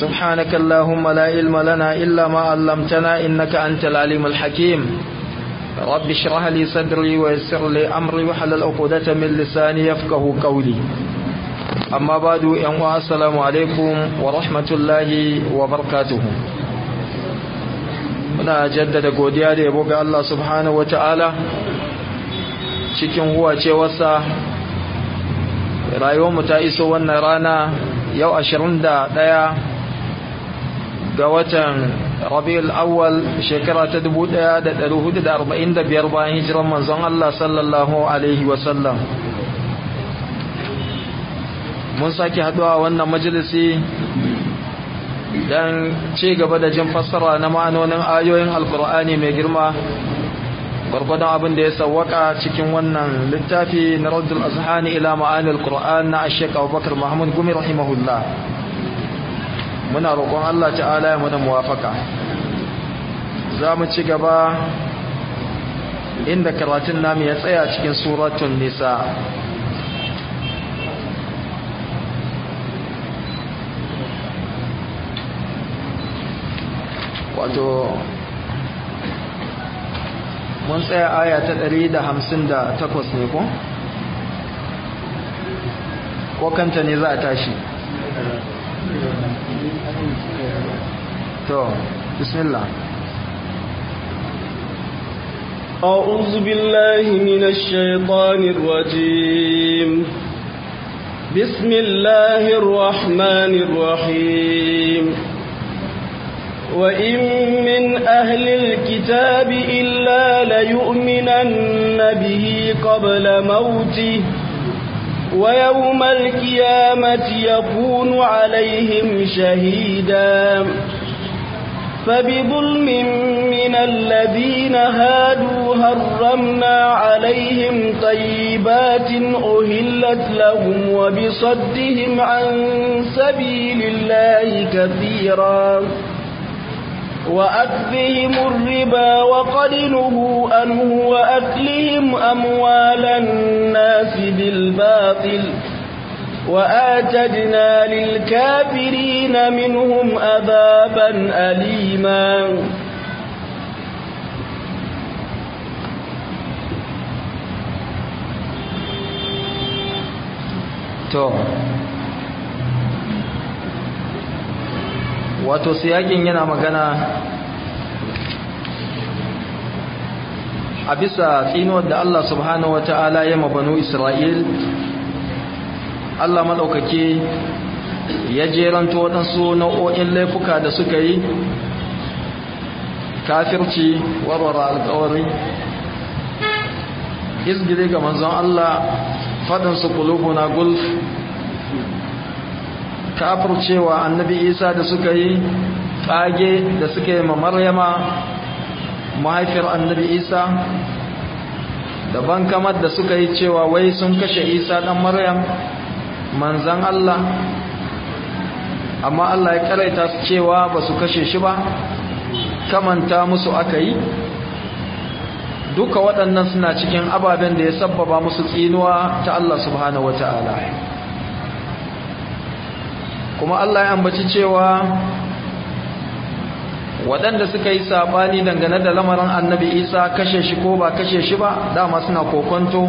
سبحانك اللهم لا علم لنا إلا ما علمتنا إنك أنت العليم الحكيم رب اشرح لي صدري ويسر لي أمري وحلل عقدة من لساني يفقه قولي أما بعد يوم السلام عليكم ورحمة الله وبركاته muna jaddada godiya da yabo ga Allah subhanahu wata'ala cikin huwacewarsa rayuwarmu ta iso wannan rana yau 21 ga watan rabiul awwal shekara ta 1445 bayan hijiran manzon Allah sallallahu alaihi wasallam mun sake haduwa wannan majalisi dan ci gaba da jin fassara na ma'anonin ayoyin alkur'ani mai girma gwargwadon abin da ya sawwaka cikin wannan littafi na raddul azhani ila ma'anil qur'an na ashek abubakar mahmud gumi rahimahullah muna roƙon Allah ta'ala ya muna muwafaka za mu ci gaba inda karatun namu ya tsaya cikin suratun nisa wato mun tsaya aya ta 158 ne ko? ko kanta ne za a tashi to bismillah أعوذ بالله من الشيطان الرجيم بسم الله الرحمن الرحيم وإن من أهل الكتاب إلا ليؤمنن به قبل موته ويوم القيامة يكون عليهم شهيدا فبظلم من الذين هادوا هرمنا عليهم طيبات أهلت لهم وبصدهم عن سبيل الله كثيرا وأكلهم الربا وقد نهوا عنه وأكلهم أموال الناس بالباطل وآتدنا للكافرين منهم أذابا أليما to wato siyakin yana magana a bisa tsinuwar da Allah subhanahu wata'ala ya mabanu Isra'il Allah maɗaukaki ya jeranto waɗansu nau'o'in laifuka da suka yi kafirci warware alkawari izgiri ga manzon Allah faɗinsu kulubuna gulf kafircewa annabi isa da suka yi tsage da suka yi ma maryama mahaifiyar annabi isa da bankamar da suka yi cewa wai sun kashe isa ɗan maryam manzan allah amma allah ya karaita su cewa ba su kashe shi ba kamanta musu aka yi duka waɗannan suna cikin ababen da ya sabbaba musu tsinuwa ta allah subhanahu wa ta'ala kuma Allah ya ambaci cewa waɗanda suka yi saɓani dangane da lamarin annabi isa kashe shi ko ba kashe shi ba dama suna kokonto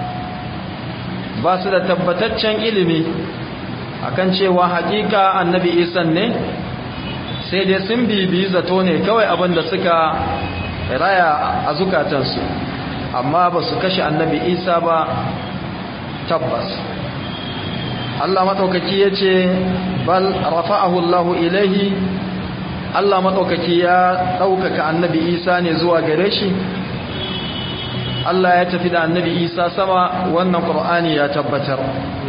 ba su da tabbataccen ilimi akan cewa hakika annabi isa ne sai dai sun bibi zato ne kawai abin da suka raya a zukatansu amma ba su kashe annabi isa ba tabbas Allah maɗaukaki ya ce bal rafa'ahu Allah ilaihi Allah maɗaukaki ya ɗaukaka annabi Isa ne zuwa gare shi Allah ya tafi da annabi Isa sama wannan Qur'ani ya tabbatar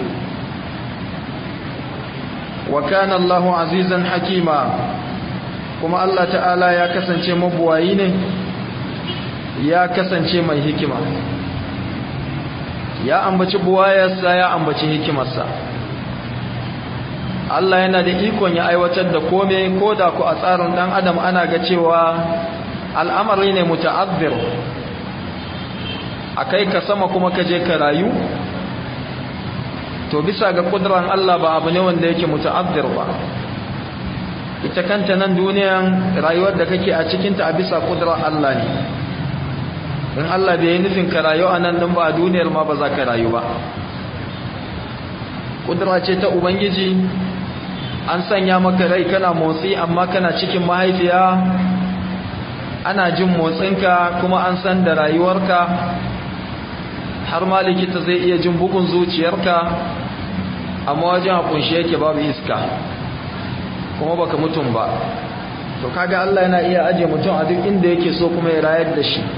wa kana Allahu azizan hakima kuma Allah ta'ala ya kasance mabuwayi ne ya kasance mai hikima ya ambaci buwayarsa ya ambaci hikimarsa Allah yana da ikon ya aiwatar da kome ko da ku a tsarin dan adam ana ga cewa al'amari ne muta'azzir akai ka sama kuma ka je ka rayu to bisa ga kudran Allah ba abu ne wanda yake muta'azzir ba ita kanta nan duniyan rayuwar da kake a cikinta a bisa kudurar Allah ne in Allah bai yi nufin ka rayu a nan ɗin ba a duniyar ma ba za ka rayu ba kudura ce ta ubangiji an sanya maka rai kana motsi amma kana cikin mahaifiya ana jin motsinka kuma an san da rayuwarka har ma likita zai iya jin bugun zuciyarka amma wajen a kunshe yake babu iska kuma baka mutum ba to kaga Allah yana iya aje mutum a duk inda yake so kuma ya rayar da shi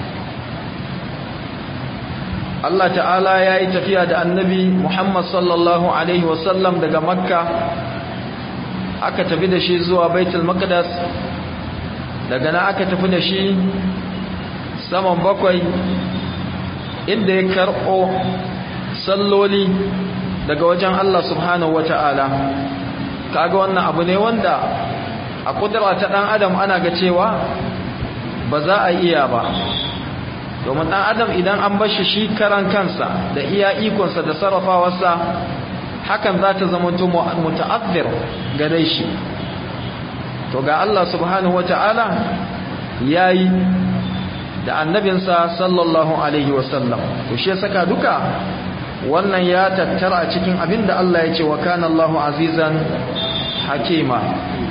Allah ta'ala ya yi tafiya da annabi Muhammad sallallahu Alaihi wasallam daga makka aka tafi da shi zuwa baitul maqdas daga na aka tafi da shi saman bakwai inda ya karɓo salloli daga wajen Allah subhanahu wa ta'ala kaga wannan abu ne wanda a kudura ta ɗan adam ana ga cewa ba za a iya ba domin ɗan adam idan an bashi shi karan kansa da iya ikonsa da sarrafawarsa hakan za ta zama muta'azzir gare shi to ga Allah subhanahu wata'ala yayi da annabinsa sallallahu alaihi wasallam to shi saka duka wannan ya tattara a cikin abinda Allah ya ce wa kana Allahu azizan hakima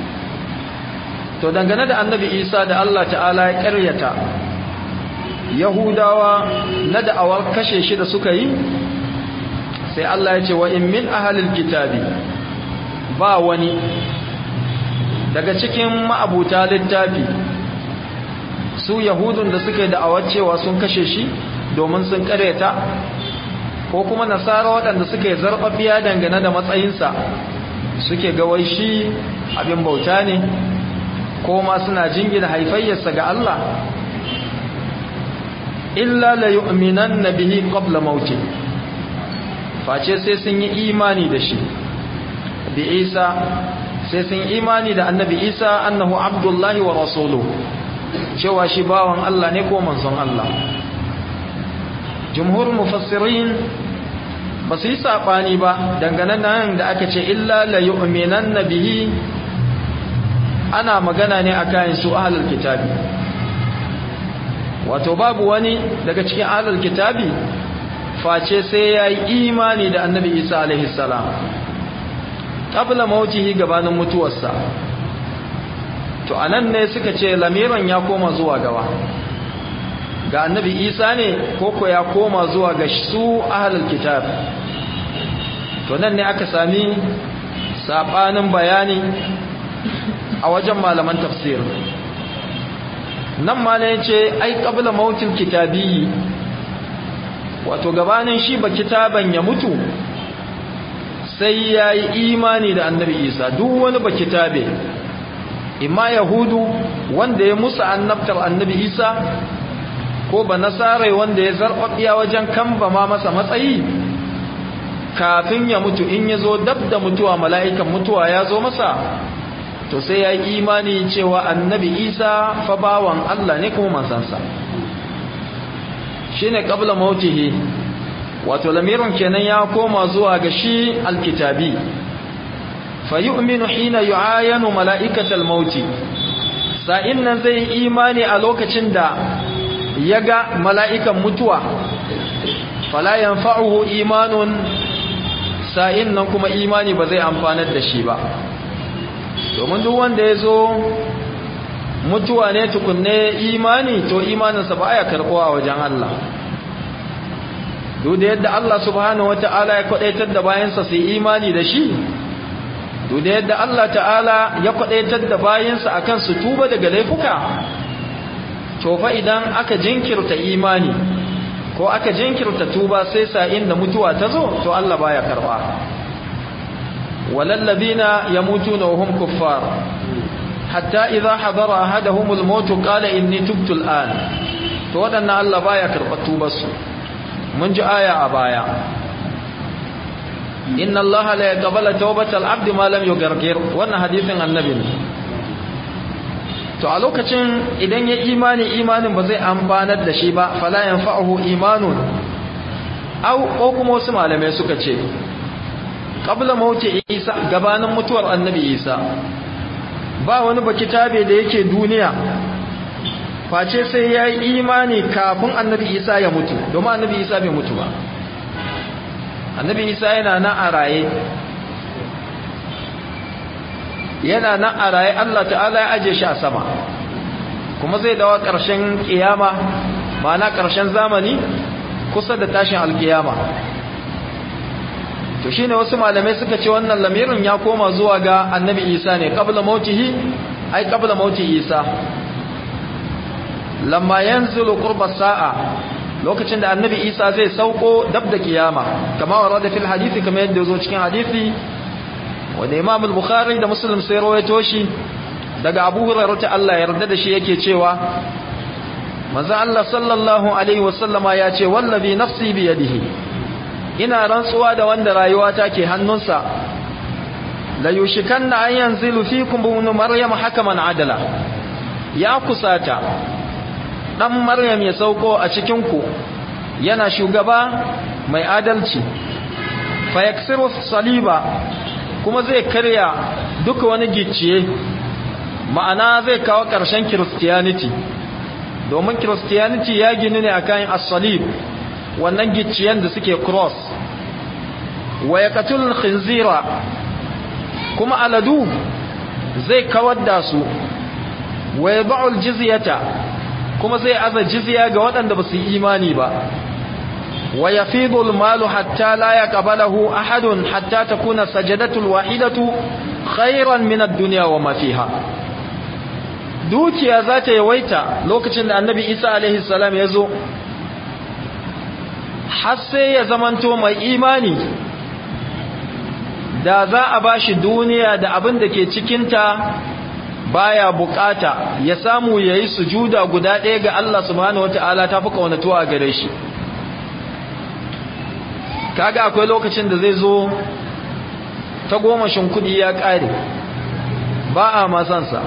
to dangane da annabi Isa da Allah ta'ala ya ƙaryata yahudawa na da'awar kashe shi da suka yi sai Allah ya ce wa in min ahalil kitabi ba wani daga cikin ma'abuta littafi su yahudun da suka yi da'awar cewa sun kashe shi domin sun kareta ko kuma nasara waɗanda suka yi zarɓaɓɓiya dangane da matsayinsa suke gawai shi abin bauta ne ko ma suna jingina haifayyarsa ga Allah illa la yu'minanna bihi qabla mauti face sai sun yi imani da shi bi Isa sai sun yi imani da annabi Isa annahu abdullahi wa rasuluhu cewa shi bawan Allah ne ko manzon Allah jumhur mufassirin ba su yi sabani ba dangane nan da aka ce illa la yu'minanna bihi ana magana ne akan su ahlul kitabi wato babu wani daga cikin ahlul kitabi face sai ya yi imani da annabi isa alaihi salam qabla mautihi gabanin mutuwarsa to anan ne suka ce lamiran ya koma zuwa gaba ga annabi isa ne koko ya koma zuwa ga su ahlul kitab to nan ne aka sami sabanin bayani a wajen malaman tafsir nan ma ne ce ai qabla mautil kitabi wato gabanin shi ba kitaban ya mutu sai ya yi imani da annabi isa duk wani ba kitabe imma yahudu wanda ya musa annabtar annabi isa ko ba nasarai wanda ya zarfafiya wajen kamba ma masa matsayi kafin ya mutu in ya zo dab da mutuwa mala'ikan mutuwa ya zo masa to sai ya yi imani cewa annabi isa fa bawan Allah ne kuma mansansa shi ne ƙabla mautihi wato lamirin kenan ya koma zuwa ga shi alkitabi fa yu'minu hina yu'ayanu mala'ikatal mauti sa'in nan zai imani a lokacin da ya ga mala'ikan mutuwa fala yanfa'uhu imanun sa'in nan kuma imani ba zai amfanar da shi ba domin duk wanda ya zo mutuwa ne tukunne imani to imaninsa ba ya karɓo a wajen Allah duk da yadda Allah subhanahu wata'ala ya kwadaitar da bayansa su imani da shi duk da yadda Allah ta'ala ya kwadaitar da bayansa akan su tuba daga laifuka to fa idan aka jinkirta imani ko aka jinkirta tuba sai sa'in da mutuwa ta zo to Allah baya karba walallabina yamutuna wa hum kuffar hatta idza hadara ahaduhumul maut qala inni tubtu al'an to wadannan Allah baya karba tubar su mun ji aya a baya inna allaha la yaqbalu tawbatal abdi ma lam yugargir wannan hadisin annabi ne to a lokacin idan ya imani imanin ba zai amfanar da shi ba fala yanfa'uhu imanun aw ko kuma wasu malamai suka ce qabla mauti isa gabanin mutuwar annabi isa ba wani bakitabe da yake duniya face sai ya yi imani kafin annabi isa ya mutu domin annabi isa bai mutu ba annabi isa yana nan a raye yana nan a raye Allah ta'ala ya aje shi a sama kuma zai dawa ƙarshen ƙiyama ma'ana ƙarshen zamani kusa da tashin alƙiyama to shine wasu malamai suka ce wannan lamirin ya koma zuwa ga annabi isa ne qabla mautihi ai qabla mauti isa lamma yanzilu qurba sa'a lokacin da annabi isa zai sauko dab da kiyama kama warada fil hadisi kama yadda zo cikin hadisi wanda imam al-bukhari da muslim sai rawaito shi daga abu hurairah ta Allah yarda da shi yake cewa manzo Allah sallallahu alaihi wasallama ya ce wallazi nafsi bi yadihi ina rantsuwa da wanda rayuwa ta ke hannunsa la yushikanna an yanzilu fikum ibn maryam hakaman adala ya kusata dan maryam ya sauko a cikin ku yana shugaba mai adalci fa yaksiru saliba kuma zai karya duka wani gicciye ma'ana zai kawo ƙarshen christianity domin christianity ya gini ne akan as-salib wannan gicciyen da suke cross wa yaqtul khinzira kuma aladu zai kawar da su wa yad'ul jizyata kuma zai aza jizya ga waɗanda ba su yi imani ba wa yafidu al-malu hatta la yaqbalahu ahadun hatta takuna sajadatu al-wahidatu khayran min ad-dunya wa ma fiha dukiya za ta yawaita lokacin da annabi isa alaihi salam ya zo har sai ya zamanto mai imani da za a ba shi duniya da abin da ke cikinta baya bukata ya samu ya yi sujuda guda ɗaya ga Allah subhanahu wata'ala ta fi kaunatuwa gare shi kaga akwai lokacin da zai zo ta gomashin kudi ya ƙare ba a masansa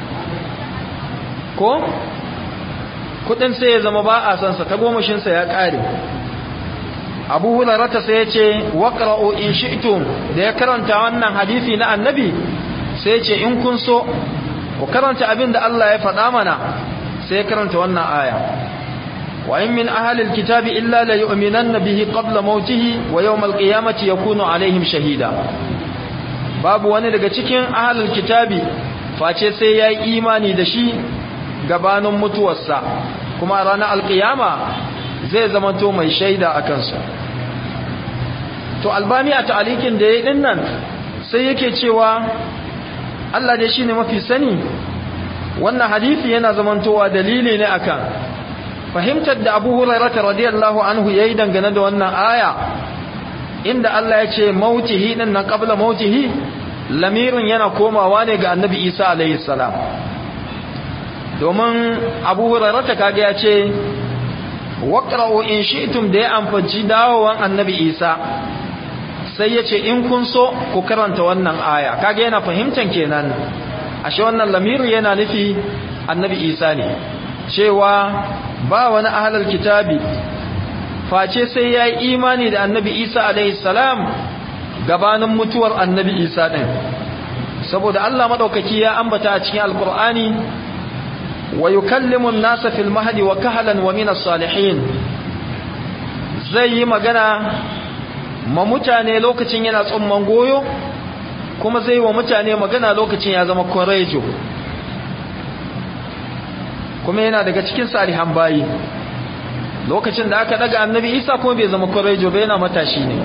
ko kudin sai ya zama ba a sansa ta gomashinsa ya ƙare abu hularata sai ya ce waƙara'o in shi'tum da ya karanta wannan hadisi na annabi sai ce in kun so ku karanta abin da Allah ya faɗa mana sai ya karanta wannan aya wa in min ahalil kitabi illa la yu'minanna bihi qabla mautihi wa yawmal qiyamati yakunu alaihim shahida babu wani daga cikin ahalil kitabi face sai ya yi imani da shi gabanin mutuwarsa kuma ranar alkiyama zai zamanto mai shaida a kansa to albani a ta'alikin da ya yi dinnan sai yake cewa Allah dai shine mafi sani wannan hadisi yana zamantowa dalili ne akan fahimtar da Abu Hurairah radiyallahu anhu yayi dangane da wannan aya inda Allah ya ce mautihi din nan qabla mautihi lamirin yana komawa ne ga Annabi Isa alaihi salam domin Abu Hurairah kaga ya ce waqra'u in shi'tum da ya amfaci dawowan Annabi Isa sai ya ce in kun so ku karanta wannan aya kaga yana fahimtan kenan ashe wannan lamiri yana nufi annabi isa ne cewa ba wani ahalar kitabi face sai ya yi imani da annabi isa alaihi salam gabanin mutuwar annabi isa ɗin saboda allah maɗaukaki ya ambata a cikin alkur'ani wa yukallimu nasa fil mahdi wa kahalan wa minas salihin zai yi magana ma mutane lokacin yana tsumman goyo kuma zai wa mutane magana lokacin ya zama kwarejo kuma yana daga cikin salihan bayi lokacin da aka daga annabi isa kuma bai zama kwarejo bai yana matashi ne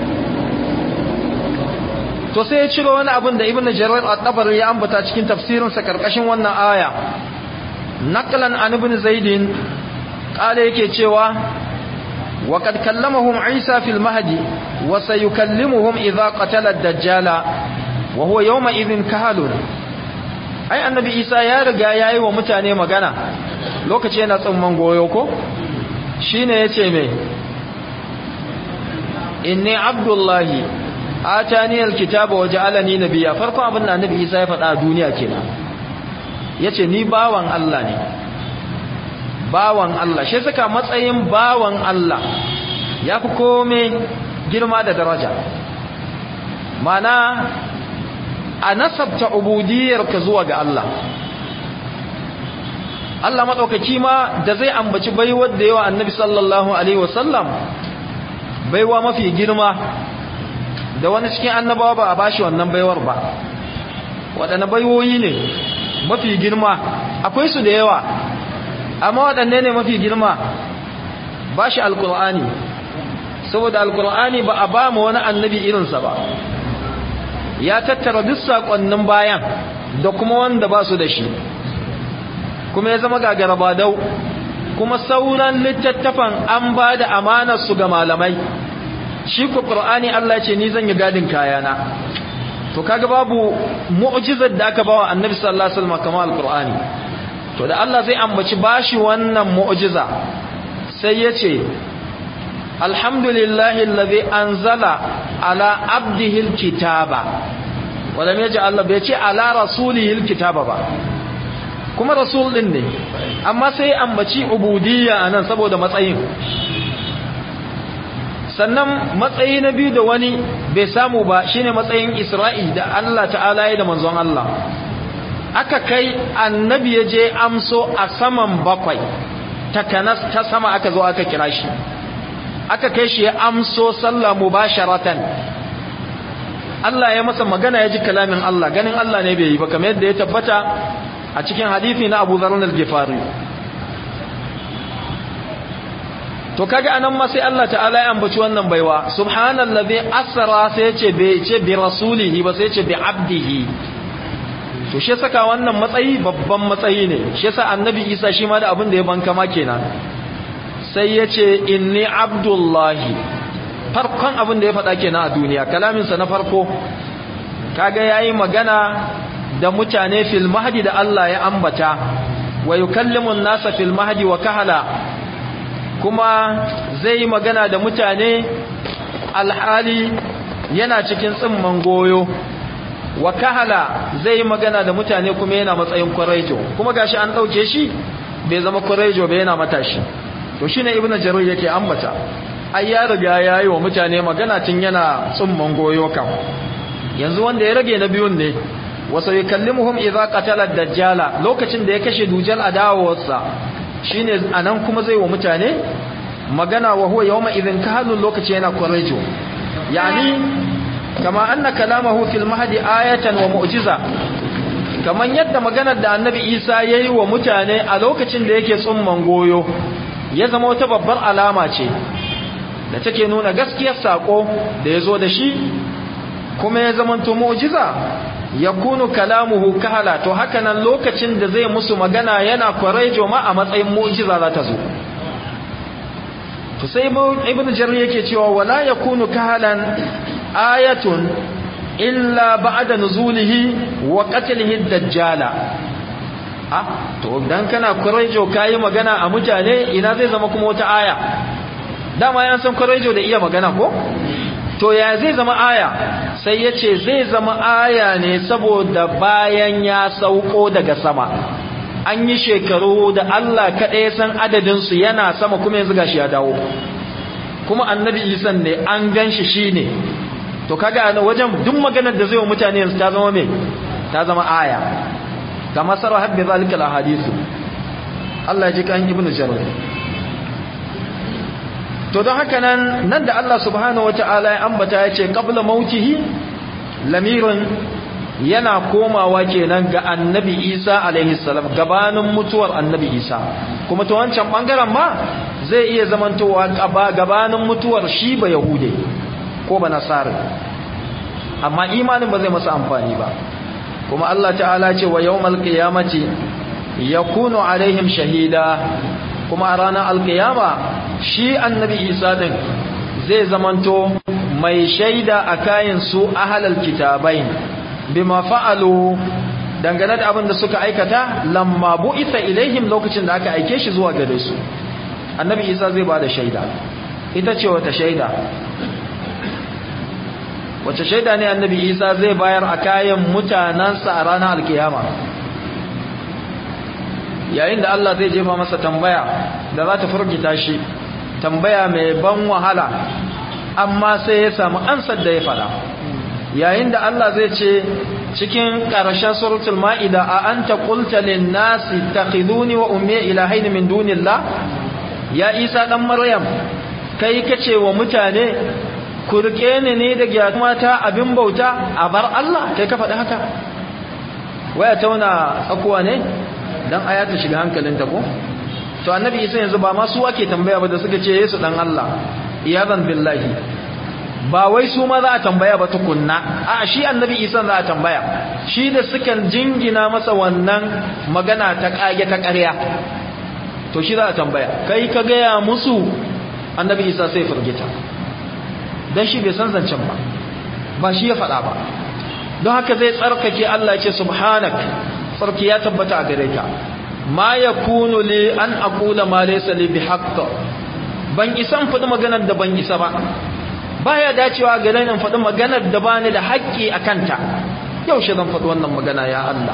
to sai ya ciro wani abin da ibn jarir at-tabari ya ambata cikin tafsirinsa karkashin wannan aya naqlan an ibn zaidin kale yake cewa وقد كلمهم عيسى في المهدي وسيكلمهم إذا قتل الدجال وهو يومئذ كهل ai annabi isa ya riga ya yi wa mutane magana lokaci yana tsumman goyo ko shi ne ya ce mai inni abdullahi atani alkitaba wa ja'alani nabiyya farkon abin da annabi isa ya faɗa a duniya kenan yace ni bawan Allah ne bawan Allah shi suka matsayin bawan Allah ya fi kome girma da daraja mana a nasabta ubudiyarka zuwa ga Allah Allah maɗaukaki ma da zai ambaci baiwar da yawa annabi sallallahu alaihi wasallam baiwa mafi girma da wani cikin annabawa ba a bashi wannan baiwar ba waɗanne baiwoyi ne mafi girma akwai su da yawa amma waɗanne ne mafi girma ba shi alkur'ani saboda alkur'ani ba a ba mu wani annabi irinsa ba ya tattara duk saƙonnin bayan da kuma wanda ba su da shi kuma ya zama gagara ba dau kuma sauran littattafan an ba da amanarsu ga malamai shi ku ƙur'ani Allah ce ni zan yi gadin kayana to kaga babu mu'jizar da aka bawa annabi sallallahu alaihi wasallam kamar alqur'ani to da Allah zai ambaci bashi wannan mu'jiza sai yace alhamdulillahi alladhi anzala ala abdihi alkitaba wala me yace Allah bai ce ala rasulihi alkitaba ba kuma rasul din ne amma sai ambaci ubudiyya anan saboda matsayin sannan matsayi na biyu da wani bai samu ba shine matsayin Isra'i da Allah ta'ala ya da manzon Allah aka kai annabi ya je amso a saman bakwai takanas ta sama aka zo aka kira shi aka kai shi ya amso sallah mubasharatan Allah ya masa magana ya ji kalamin Allah ganin Allah ne bai yi ba kamar yadda ya tabbata a cikin hadisi na Abu Dharr al-Ghifari to kaga anan ma sai Allah ta'ala ya ambaci wannan baiwa subhanallazi asra sai ya ce bai ce bi rasulihi ba sai ya ce bi abdihi to shi saka wannan matsayi babban matsayi ne shi yasa annabi Isa shi ma da abin da ya banka ma kenan sai ya ce inni abdullahi farkon abin da ya faɗa kenan a duniya kalamin sa na farko kaga yayi magana da mutane fil mahdi da Allah ya ambata wa yukallimu an-nasa fil mahdi wa kahala kuma zai magana da mutane alhali yana cikin tsimman goyo wa kahala zai magana da mutane kuma yana matsayin kwarejo kuma gashi an dauke shi bai zama kwarejo bai yana matashi to shine ibnu jarir yake ambata ai ya riga yayi wa mutane magana tun yana tsimman goyo kan yanzu wanda ya rage na biyun ne wasu yukallimuhum idza qatala dajjala lokacin da ya kashe dujal a dawowarsa shine anan kuma zai wa mutane magana wa huwa yawma idhin kahalun lokaci yana kwarejo yani kama anna kalamahu fil mahdi ayatan wa mu'jiza kaman yadda maganar da annabi Isa yayi wa mutane a lokacin da yake tsumman goyo ya zama wata babbar alama ce da take nuna gaskiyar sako da yazo da shi kuma ya zama to mu'jiza yakunu kalamuhu kahala to haka nan lokacin da zai musu magana yana kwarejo ma a matsayin mu'jiza za ta zo to sai ibn jarir yake cewa wala yakunu kahalan ayatun illa ba'da nuzulihi wa qatlihi ad-dajjala ah to dan kana kwarejo kai magana a mutane ina zai zama kuma wata aya dama yan san kwarejo da iya magana ko to ya zai zama aya sai ya ce zai zama aya ne saboda bayan ya sauko daga sama an yi shekaru da Allah kaɗai san adadinsu yana sama kuma yanzu gashi ya dawo kuma annabi isan ne an gan shi shi ne to kaga wajen duk maganar da zai wa mutane yanzu ta zama mai ta zama aya kama sarra habbi zalika al-hadisu Allah ya ji kan ibnu jarir to don haka nan nan da Allah subhanahu wata'ala ya ambata ya ce qabla mautihi lamirin yana komawa kenan ga annabi Isa alaihi salam gabanin mutuwar annabi Isa kuma to wancan bangaren ma zai iya zamantowa gabanin mutuwar shi ba yahude ko ba nasara amma imanin ba zai masa amfani ba kuma Allah ta'ala ce wa yawmal qiyamati yakunu alaihim shahida kuma a ranar alkiyama shi annabi isa din zai zamanto mai shaida a kayan su ahalal kitabai bima fa'alu dangane da abin da suka aikata lamma bu'itha ilaihim lokacin da aka aike shi zuwa gare su annabi isa zai bada shaida ita ce wata shaida wace shaida ne annabi isa zai bayar a kayan mutanansa a ranar alkiyama yayin da Allah zai jefa masa tambaya da za ta furgita shi tambaya mai ban wahala amma sai ya samu ansar da ya fada yayin da Allah zai ce cikin ƙarshen suratul ma'ida a anta qulta lin nasi takhiduni wa ummi ilahayn min dunillah ya isa dan maryam kai kace wa mutane ku rike ni ne da gyatmata abin bauta a bar Allah kai ka faɗi haka waya tauna tsakuwa ne dan aya ta shiga hankalinta ko to annabi isa yanzu ba ma su ake tambaya ba da suka ce yesu dan Allah iyadan billahi ba wai su ma za a tambaya ba tukunna a shi annabi isa za a tambaya shi da sukan jingina masa wannan magana ta kage ta ƙarya to shi za a tambaya kai ka gaya musu annabi isa sai firgita don shi bai san zancen ba ba shi ya faɗa ba don haka zai tsarkake Allah ce subhanak tsarki ya tabbata a gare ka ma yakunu li an aqula ma laysa li bihaqq ban isan faɗi maganar da ban isa ba baya dacewa ga nan faɗi maganar da bani da haƙƙi a kanta yaushe zan faɗi wannan magana ya Allah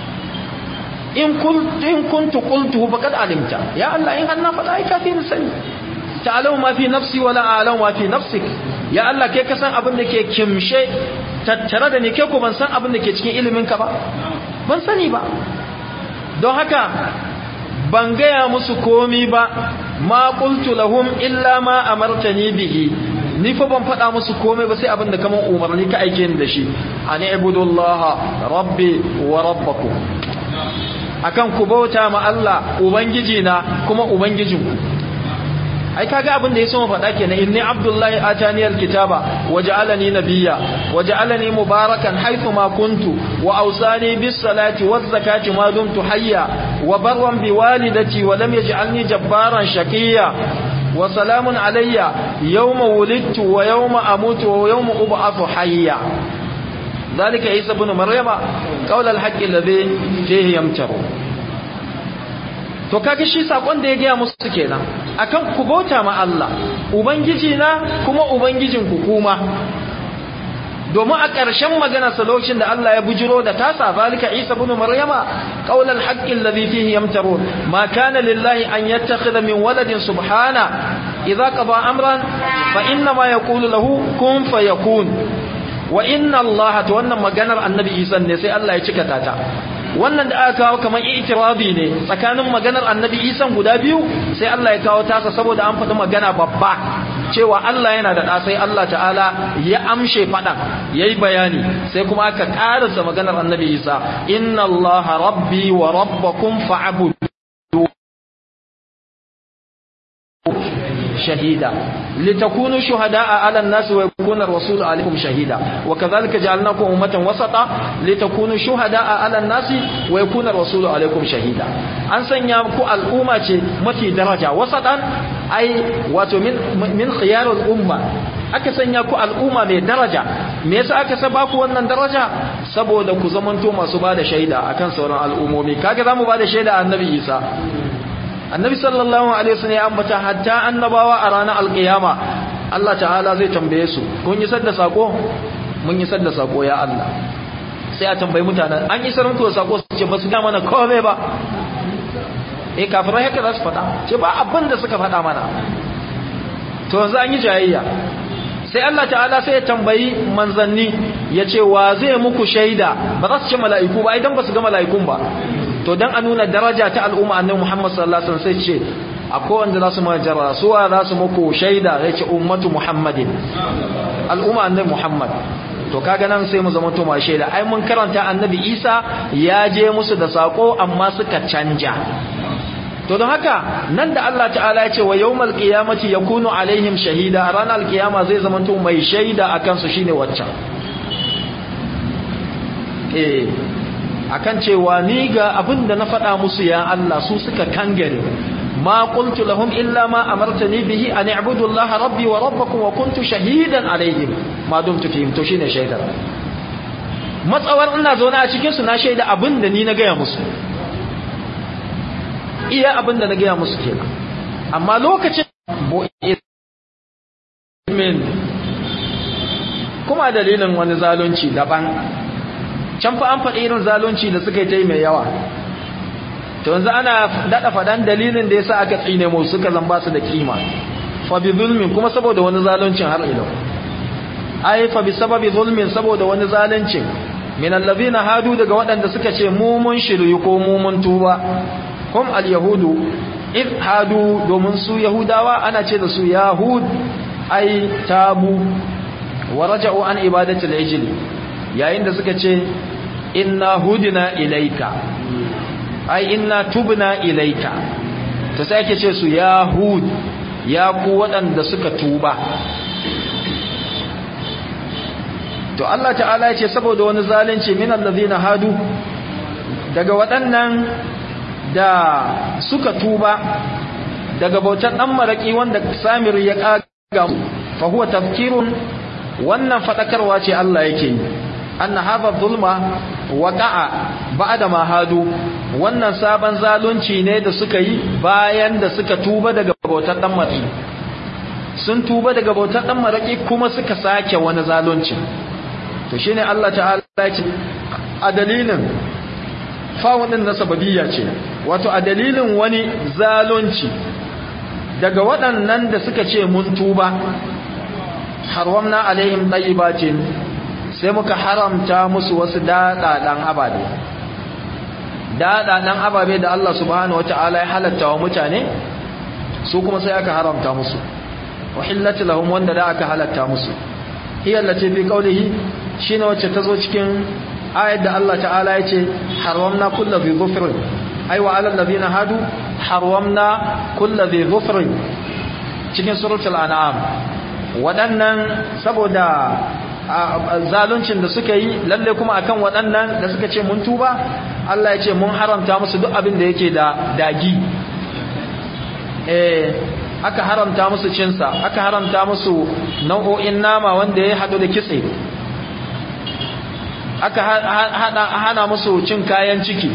in kun in kuntu qultu faqad alimta ya Allah in an na faɗa ai kafi ni sani ta'lamu ma fi nafsi wala a'lamu ma fi nafsik ya Allah kai ka san abin da ke kimshe tattare da ni kai ko ban san abin da ke cikin ilimin ka ba ban sani ba don haka ban gaya musu komi ba ma qultu lahum illa ma amartani bihi ni fa ban faɗa musu komai ba sai abin da kaman umarni ka aike ni da shi an ibudullaha rabbi wa rabbakum akan ku bauta ma Allah ubangiji na kuma ubangijinku ai kaga abin da yaso mu faɗa kenan inni abdullahi atani alkitaba waja'alani nabiyya waja'alani mubarakan haythu ma kuntu wa awsani bis salati waz zakati ma dumtu hayya wa barran bi walidati wa lam yaj'alni jabbaran shaqiyya wa salamun alayya yawma wulidtu wa yawma amutu wa yawma ub'athu hayya ذلك عيسى بن مريم قول الحق الذي فيه يمتر to kaga shi sakon da ya gaya musu kenan akan ku bauta ma Allah ubangiji na kuma ubangijin ku kuma domin a ƙarshen magana sa lokacin da Allah ya bujiro da tasa zalika Isa ibn Maryama qaulal haqqi alladhi fihi yamtarun ma kana lillahi an yattakhidha min waladin subhana idza qada amran fa inna ma yaqulu lahu kun fayakun wa inna Allah to wannan maganar annabi Isa ne sai Allah ya cika ta wannan da aka kawo kamar itirabi ne tsakanin maganar annabi Isa guda biyu sai Allah ya kawo tasa saboda an faɗi magana babba cewa Allah yana da ɗa sai Allah ta'ala ya amshe faɗan yayi bayani sai kuma aka ƙarasa maganar annabi Isa inna Allah rabbi wa rabbakum fa'budu شهيدا لتكونوا شهداء على الناس ويكون الرسول عليكم شهيدا وكذلك جعلناكم أمة وسطا لتكونوا شهداء على الناس ويكون الرسول عليكم شهيدا أن سنيامكم الأمة متي درجة وسطا أي واتو من, من خيار الأمة aka sanya ku al'umma mai daraja me yasa aka saba ku wannan daraja saboda ku zamanto masu bada shaida akan sauran al'ummomi kaga zamu bada shaida annabi Isa annabi sallallahu alaihi wasallam ya ambata hatta annabawa a ranar alkiyama Allah ta'ala zai tambaye su kun yi sadda sako mun yi sadda sako ya Allah sai a tambayi mutanen an isar muku da sako su ce ba su ga mana komai ba eh kafirai haka za su faɗa ce ba abin da suka faɗa mana to yanzu an yi jayayya sai Allah ta'ala sai ya tambayi manzanni ya ce wa zai muku shaida ba za su ce mala'iku ba idan ba su ga mala'ikun ba to dan a nuna daraja ta al'umma annabi Muhammad sallallahu alaihi wasallam sai ce akwai wanda za su majara suwa za su muku shaida ya ce ummatu Muhammadin al'umma annabi Muhammad to kaga nan sai mu zama to ma shaida ai mun karanta annabi Isa ya je musu da sako amma suka canja to don haka nan da Allah ta'ala ya ce wa yawmal qiyamati yakunu alaihim shahida a ranar alkiyama zai zama to mai shaida akan su shine waccan eh akan cewa ni ga abin da na faɗa musu ya Allah su suka kangare ma qultu lahum illa ma amartani bihi an i'budu Allah rabbi wa rabbakum wa kuntu shahidan alaihim ma dumtu fihim to shine shaidar matsawar ina zaune a cikin su na shaida abin da ni na gaya musu iya abin da na gaya musu kenan amma lokacin min kuma dalilin wani zalunci daban can fa an faɗi irin zalunci da suka yi ta yi mai yawa to yanzu ana daɗa faɗan dalilin da ya sa aka tsine mu suka zamba su da kima fa bi zulmin kuma saboda wani zaluncin har ilo ai fa bi sababi zulmin saboda wani zaluncin min allazina hadu daga waɗanda suka ce mu mun shiryu ko mu mun tuba hum al-yahudu id hadu domin su yahudawa ana ce da su yahud ai tabu wa raja'u an ibadati al-ijl yayin da suka ce inna hudina ilaika ai inna tubna ilaika ta sai ake ce su yahud ya ku waɗanda suka tuba to Allah ta'ala ya ce saboda wani zalunci min allazina hadu daga waɗannan da suka tuba daga bautar dan maraki wanda Samir ya kaga fa huwa tafkirun wannan fadakarwa ce Allah yake yi anna hadha dhulma waqa'a ba'da ma hadu wannan sabon zalunci ne da suka yi bayan da suka tuba daga bautar dan maraki sun tuba daga bautar dan maraki kuma suka sake wani zalunci to shine Allah ta'ala ya ce a dalilin fawunin na sababiyya ce wato a dalilin wani zalunci daga waɗannan da suka ce mun tuba harwamna alaihim tayyibatin sai muka haramta musu wasu daɗaɗan ababe daɗaɗan ababe da Allah subhanahu wata'ala ya halatta wa mutane su kuma sai aka haramta musu uhillat lahum wanda da aka halatta musu hiya allati fi qawlihi shine wacce tazo cikin ayat da Allah ta'ala yace haramna kullu bi dhufrin ay wa 'alal ladina hadu haramna kullu bi dhufrin cikin suratul an'am wadannan saboda zaluncin da suka yi lalle kuma akan waɗannan da suka ce mun tuba Allah ya ce mun haramta musu duk abin da yake da dagi eh aka haramta musu cinsa aka haramta musu nau'o'in nama wanda ya haɗu da kitse aka hana musu cin kayan ciki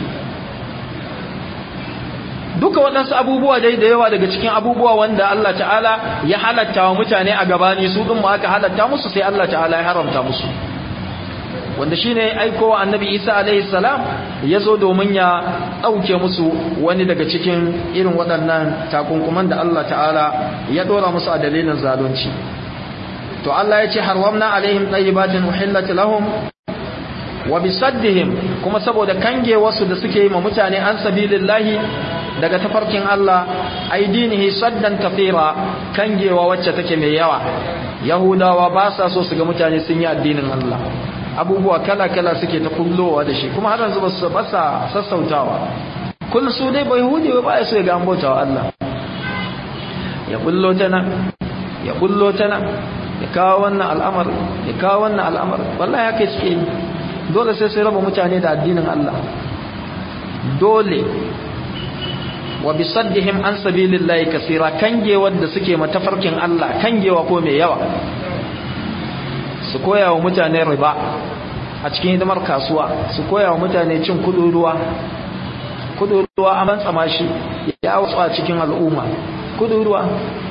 duka waɗansu abubuwa dai da yawa daga cikin abubuwa wanda Allah ta'ala ya halatta wa mutane a gabani su ɗin aka halatta musu sai Allah ta'ala ya haramta musu wanda shi ne aikowa annabi isa alaihi salam ya zo domin ya ɗauke musu wani daga cikin irin waɗannan takunkuman da Allah ta'ala ya ɗora musu a dalilin zalunci to Allah ya ce harwamna alaihim tayyibatin uhillat lahum wa bisaddihim kuma saboda kange wasu da suke yi ma mutane an sabilillahi daga tafarkin Allah aidinihi saddan kafira kangewa wacce take mai yawa yahudawa ba sa so su ga mutane sun yi addinin Allah abubuwa kala-kala suke ta kullowa da shi kuma har yanzu ba su basa sassautawa kun su dai bai hude ba ya so ya ga an bautawa Allah ya kullo ta nan ya kullo ta nan ya kawo wannan al'amar ya kawo wannan al'amar wallahi haka suke yi dole sai sai raba mutane da addinin Allah dole wa bisaddihim an sabilillahi kaseera kangewa da suke matafarkin Allah kangewa ko mai yawa su koya wa mutane riba a cikin hidimar kasuwa su koya wa mutane cin kuduruwa kuduruwa a mantsama shi ya wasu a cikin al'umma kuduruwa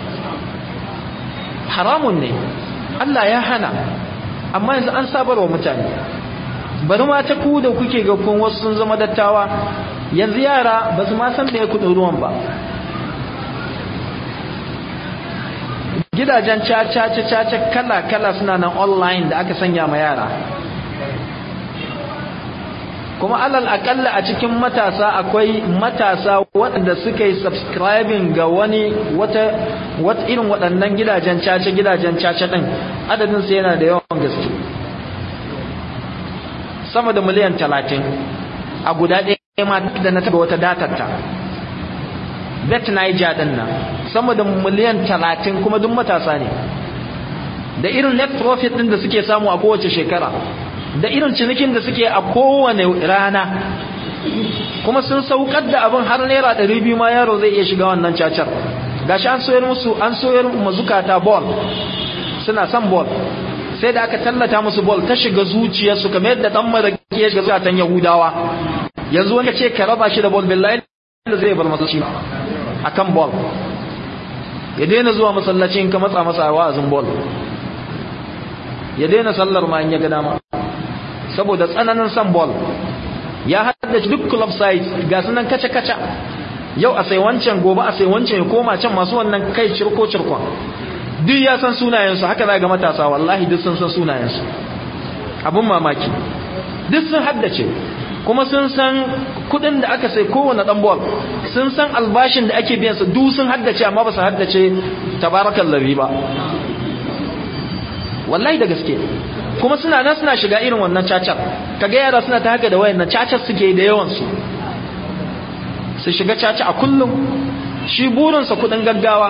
haramun ne Allah ya hana amma yanzu an sabar wa mutane bari ma ta ku da kuke ga kun wasu sun zama dattawa yanzu yara ba su ma san me kuduruwan ba gidajen caca-caca kala-kala suna nan online da aka sanya ma yara kuma alal akalla a cikin matasa akwai matasa waɗanda suka yi subscribing ga wani wata wata irin waɗannan gidajen caca gidajen caca ɗin adadin su yana da yawan gaske sama da miliyan talatin a guda ɗaya ma da na taɓa wata datarta bet Niger din nan sama da miliyan talatin kuma duk matasa ne da irin net profit din da suke samu a kowace shekara da irin cinikin da suke a kowane rana kuma sun saukar da abin har naira ɗari biyu ma yaro zai iya shiga wannan cacar gashi an soyar musu an soyar mazukata ball suna son ball sai da aka tallata musu ball ta shiga zuciyarsu kamar yadda dan maraki ya shiga zukatan yahudawa yanzu wanda ce ka raba shi da ball billahi da zai bar masallaci akan ball ya daina zuwa masallaci in ka matsa masa wa'azin ball ya daina sallar ma in ya ga dama saboda tsananin san ball ya haddace duk club site ga sunan kace kace yau a sai wancan gobe a sai wancan ya koma can masu wannan kai cirko cirkon duk ya san sunayensu haka za ga matasa wallahi duk sun san sunayensu abun mamaki duk sun haddace kuma sun san kudin da aka sai kowane dan ball sun san albashin da ake biyan su duk sun haddace amma ba su haddace tabarakallahi ba wallahi da gaske kuma suna nan suna shiga irin wannan cacar kaga yara suna ta haka da wayannan cacar suke da yawan su su shiga caca a kullum shi burinsa kudin gaggawa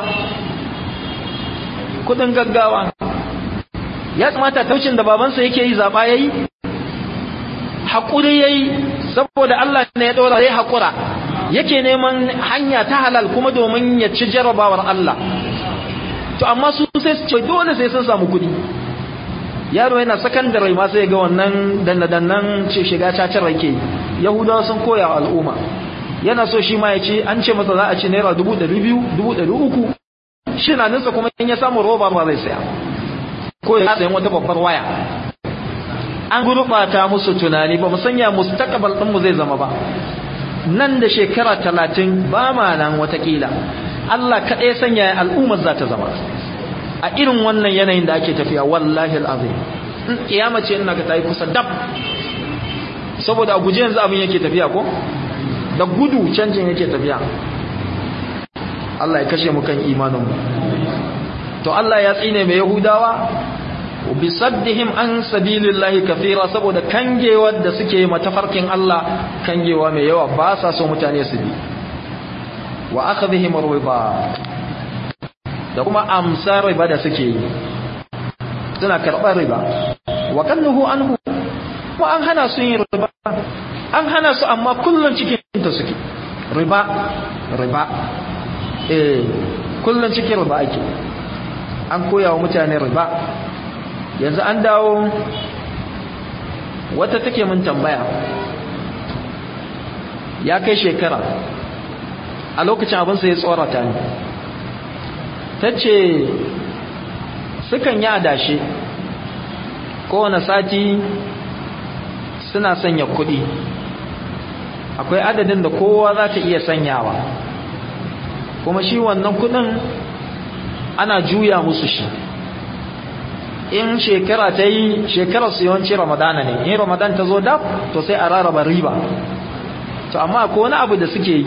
kudin gaggawa ya tsamata taucin da babansa yake yi zaba yayi hakuri yayi saboda Allah ne ya dora yayi hakura yake neman hanya ta halal kuma domin ya ci jarabawar Allah to amma su sai su ce dole sai sun samu kudi yaro yana sakandare ma sai ga wannan danna-dannan ce shiga cacar rake yahudawa sun koya wa al'umma yana so shi ma ya ce an ce masa za a ci naira dubu ɗari biyu dubu ɗari uku shi na nisa kuma in ya samu roba ba zai saya ko ya sayan wata babbar waya an gurɓata musu tunani ba mu sanya mustaqbal ɗinmu zai zama ba nan da shekara talatin ba ma nan watakila Allah kaɗai sanya al'ummar za ta zama a irin wannan yanayin da ake tafiya wallahi al'azim in kiyama ce ina ga tayi kusa dab saboda a guje yanzu abin yake tafiya ko da gudu canjin yake tafiya Allah ya kashe mu kan imanin mu to Allah ya tsine mai yahudawa bi saddihim an sabilillahi kafira saboda kangewar da suke matafarkin Allah kangewa mai yawa ba sa so mutane su bi wa akhdhihim riba da kuma amsar riba da suke yi suna karɓar riba wa kalluhu anhu ko an hana su yin riba an hana su amma kullun cikin ta suke riba riba eh kullun cikin riba ake an koya wa mutane riba yanzu an dawo wata take mun tambaya ya kai shekara a lokacin abin sai ya tsorata ni ta ce sukan yi adashe kowane sati suna sanya kuɗi akwai adadin da kowa za ta iya sanyawa kuma shi wannan kuɗin ana juya musu shi in shekara ta yi shekarar su yawanci ramadana ne in ramadan ta zo dab to sai a rarraba riba to amma ko wani abu da suke yi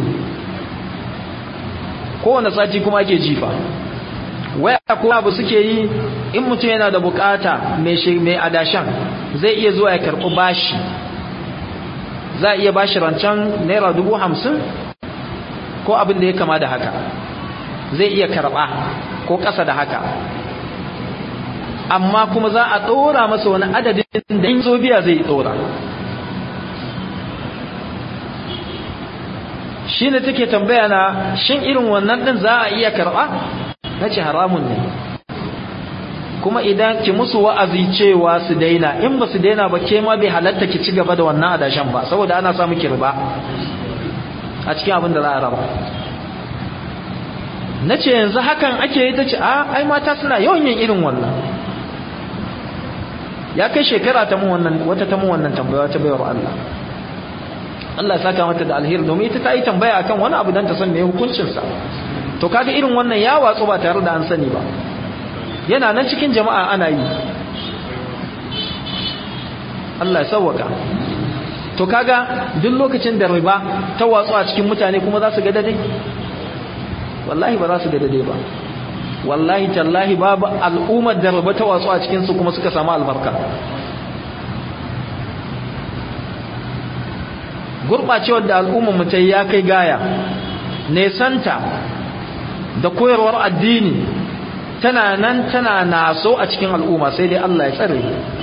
kowane sati kuma ake jifa waya ko abu suke yi in mutum yana da bukata mai adashan zai iya zuwa ya karɓi bashi za a iya bashi rancen naira dubu hamsin ko abin da ya kama da haka zai iya karɓa ko ƙasa da haka amma kuma za a ɗora masa wani adadin da in zo biya zai ɗora shi ne take tambaya na shin irin wannan ɗin za a iya karɓa na ce haramun ne kuma idan ki musu wa'azi cewa su daina in ba su daina ba ke ma bai halatta ki ci gaba da wannan adashan ba saboda ana samu kirba a cikin abin da za a raba na ce yanzu hakan ake yi ta ce a ai mata suna yawan yin irin wannan ya kai shekara ta mun wannan wata ta mun wannan tambaya ta bayar Allah Allah ya saka mata da alheri domin ita ta yi tambaya akan wani abu dan ta san me hukuncin sa to kaga irin wannan ya watsu ba tare da an sani ba yana nan cikin jama'a ana yi Allah ya sauwaka to kaga duk lokacin da riba ta watsu a cikin mutane kuma za su ga dade wallahi ba za su ga dade ba wallahi tallahi babu al'ummar da riba ta watsu a cikin su kuma suka samu albarka gurbacewar da al'ummar mu ta ya kai gaya nesanta da koyarwar addini tana nan tana naso a cikin al'umma sai dai Allah ya tsare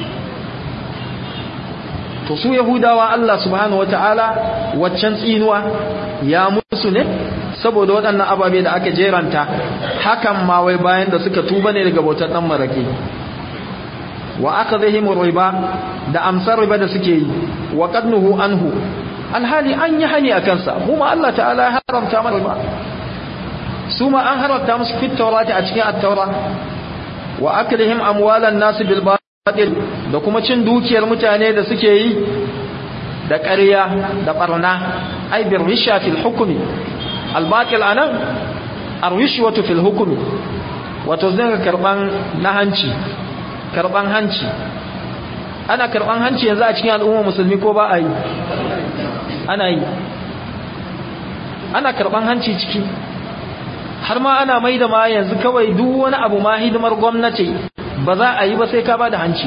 to su yahudawa Allah subhanahu wataala waccan tsinuwa ya musu ne saboda waɗannan ababe da aka jeranta hakan ma wai bayan da suka tuba ne daga bautar dan maraki wa akadhihim riba da amsar riba da suke yi wa qadnuhu anhu alhali an yi hani akan sa mu ma Allah ta'ala ya haramta mana riba su ma an haramta musu fit tawrati a cikin at-taura wa aklihim amwalan nas bil batil da kuma cin dukiyar mutane da suke yi da ƙarya da barna ai bir risha fil hukmi al batil anan arwishwatu fil hukmi wato zanga karban na hanci karban hanci ana karban hanci yanzu a cikin al'umma musulmi ko ba a yi ana yi ana karban hanci ciki har ma ana mai da ma yanzu kawai duk wani abu ma hidimar gwamnati ba za a yi ba sai ka ba da hanci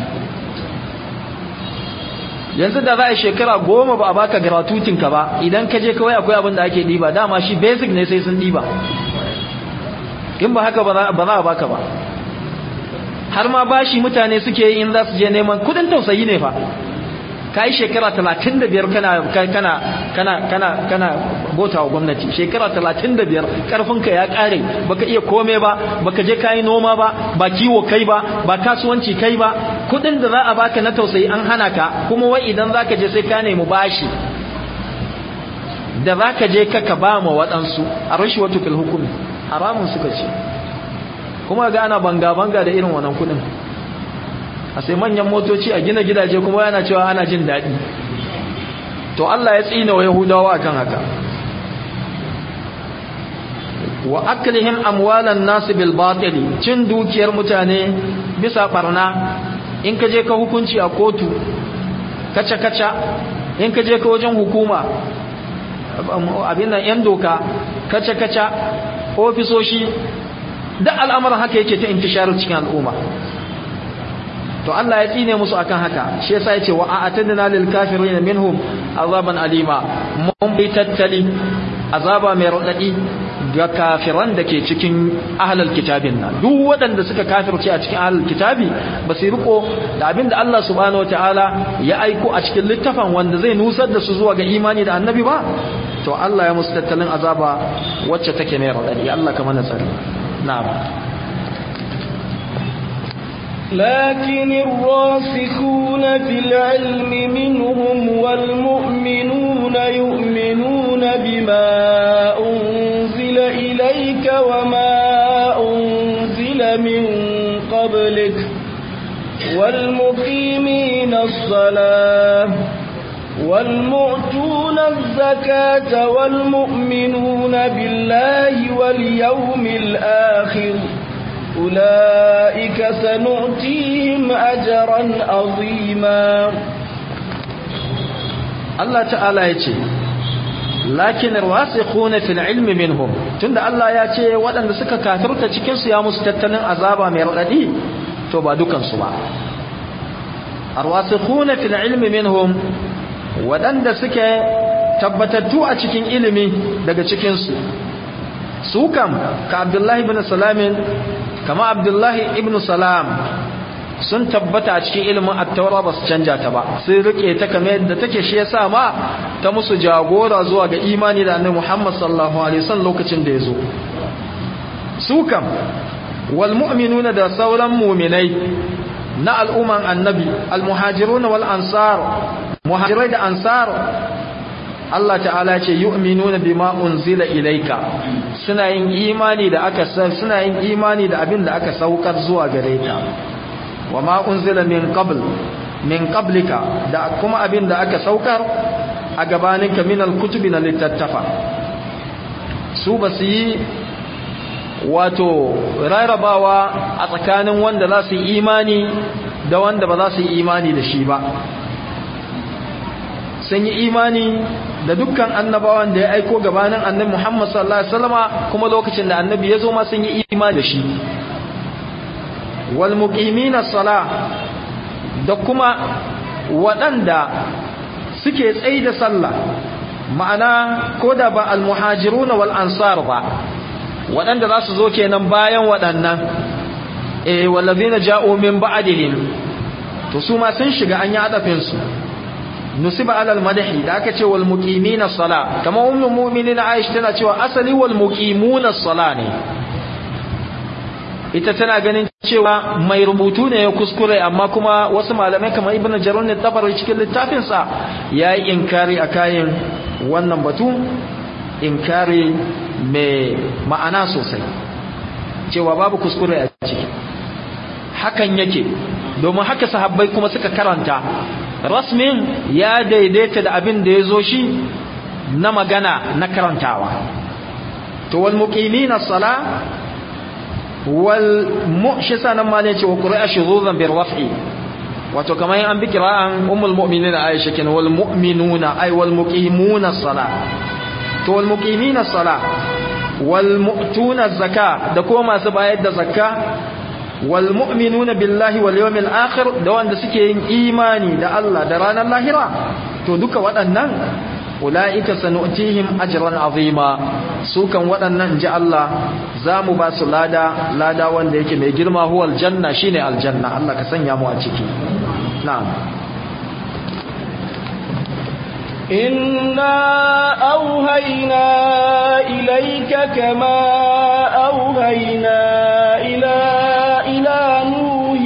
yanzu da za a shekara goma ba a baka gratuitinka ba idan ka je kawai akwai abin da ake ɗiba dama shi basic ne sai sun ɗiba in ba haka ba za a baka ba har ma bashi mutane suke yi in za su je neman kudin tausayi ne fa ka yi shekara talatin da biyar kana kana kana kana kana bota wa gwamnati shekara talatin da biyar karfinka ya kare baka iya kome ba baka je kayi noma ba ba kiwo kai ba ba kasuwanci kai ba kudin da za a baka na tausayi an hana ka kuma wai idan za ka je sai ka nemi bashi da za ka je ka ba ma waɗansu a rashi wato fil hukumi haramun suka ce kuma ga ana banga-banga da irin wannan kudin a sai manyan motoci a gina gidaje kuma yana cewa ana jin daɗi to Allah ya tsina wa yahudawa akan haka wa aklihim amwalan nas bil batili cin dukiyar mutane bisa barna in ka je ka hukunci a kotu kaca kaca in ka je ka wajen hukuma abin nan yan doka kaca kaca ofisoshi duk al'amuran haka yake ta intisharar cikin al'umma to Allah ya tsine musu akan haka shi yasa yace wa a'tadna lil kafirin minhum azaban alima mun bi tattali azaba mai radadi ga kafiran da ke cikin ahlul kitabin nan duk waɗanda suka kafirce a cikin ahlul kitabi ba su riko da abinda Allah subhanahu wataala ya aiko a cikin littafin wanda zai nusar da su zuwa ga imani da annabi ba to Allah ya musu tattalin azaba wacce take mai radadi Allah ka mana tsari na'am لكن الراسخون في العلم منهم والمؤمنون يؤمنون بما أنزل إليك وما أنزل من قبلك والمقيمين الصلاة والمؤتون الزكاة والمؤمنون بالله واليوم الآخر أولئك سنؤتيهم أجرا عظيما الله تعالى يتي لكن الراسخون في العلم منهم tunda Allah ya ce waɗanda suka kafirta cikin su ya musu tattalin azaba mai radadi to ba dukan su ba arwasikhuna fil ilmi minhum waɗanda suke tabbatattu a cikin ilimi daga cikin su su kam ka Abdullahi ibn Salamin kama Abdullahi ibn Salam sun tabbata a cikin ilimin at-taura ba su canja ta ba sun rike ta kamar yadda take shi yasa ma ta musu jagora zuwa ga imani da Annabi Muhammad sallallahu alaihi wasallam lokacin da yazo su kam wal mu'minuna da sauran mu'minai na al'umman annabi al muhajiruna wal ansar muhajirai da ansar Allah ta'ala ce yu'minuna bima unzila ilayka suna yin imani da aka suna yin imani da abin da aka saukar zuwa gare ka wama unzila min qabl min qablika da kuma abin da aka saukar a gabaninka min al-kutubi na littattafa su ba su yi wato rarrabawa a tsakanin wanda za su yi imani da wanda ba za su yi imani da shi ba sun yi imani da dukkan annabawan da ya aiko gabanin annabi Muhammad sallallahu alaihi wasallama kuma lokacin da annabi ya zo ma sun yi imani da shi wal muqimina salah da kuma waɗanda suke tsaye da sallah ma'ana ko da ba al muhajiruna wal ansar ba waɗanda za su zo kenan bayan waɗannan eh wallazina ja'u min ba'dihim to su ma sun shiga an yi adafin su nusiba alal madahi da aka ce wal muqimina sala kama ummul mu'minin Aisha tana cewa asali wal muqimuna sala ne ita tana ganin cewa mai rubutu ne ya kuskure amma kuma wasu malamai kamar ibnu jarun ne tabari cikin littafin sa yayi inkari akayin wannan batu inkari mai ma'ana sosai cewa babu kuskure a ciki hakan yake domin haka sahabbai kuma suka karanta rasmin ya daidaita da abin da ya zo shi na magana na karantawa to wal muqimina sala wal mu'shisa nan ma ne ce wa qur'a shuzuzan bir raf'i wato kamar an bi kira'an ummul mu'minina Aisha kin wal mu'minuna ay wal muqimuna salah to wal muqimina salah wal mu'tuna zakka da kuma masu bayar da zakka wal mu'minuna billahi wal yawmil akhir da wanda suke yin imani da Allah da ranar lahira to duka waɗannan ulaika sanu'tihim ajran azima su kan waɗannan ji Allah zamu ba su lada lada wanda yake mai girma huwal janna shine aljanna Allah ka sanya mu a ciki na'am إنا أوهينا إليك كما أوهينا إلى إلى نوح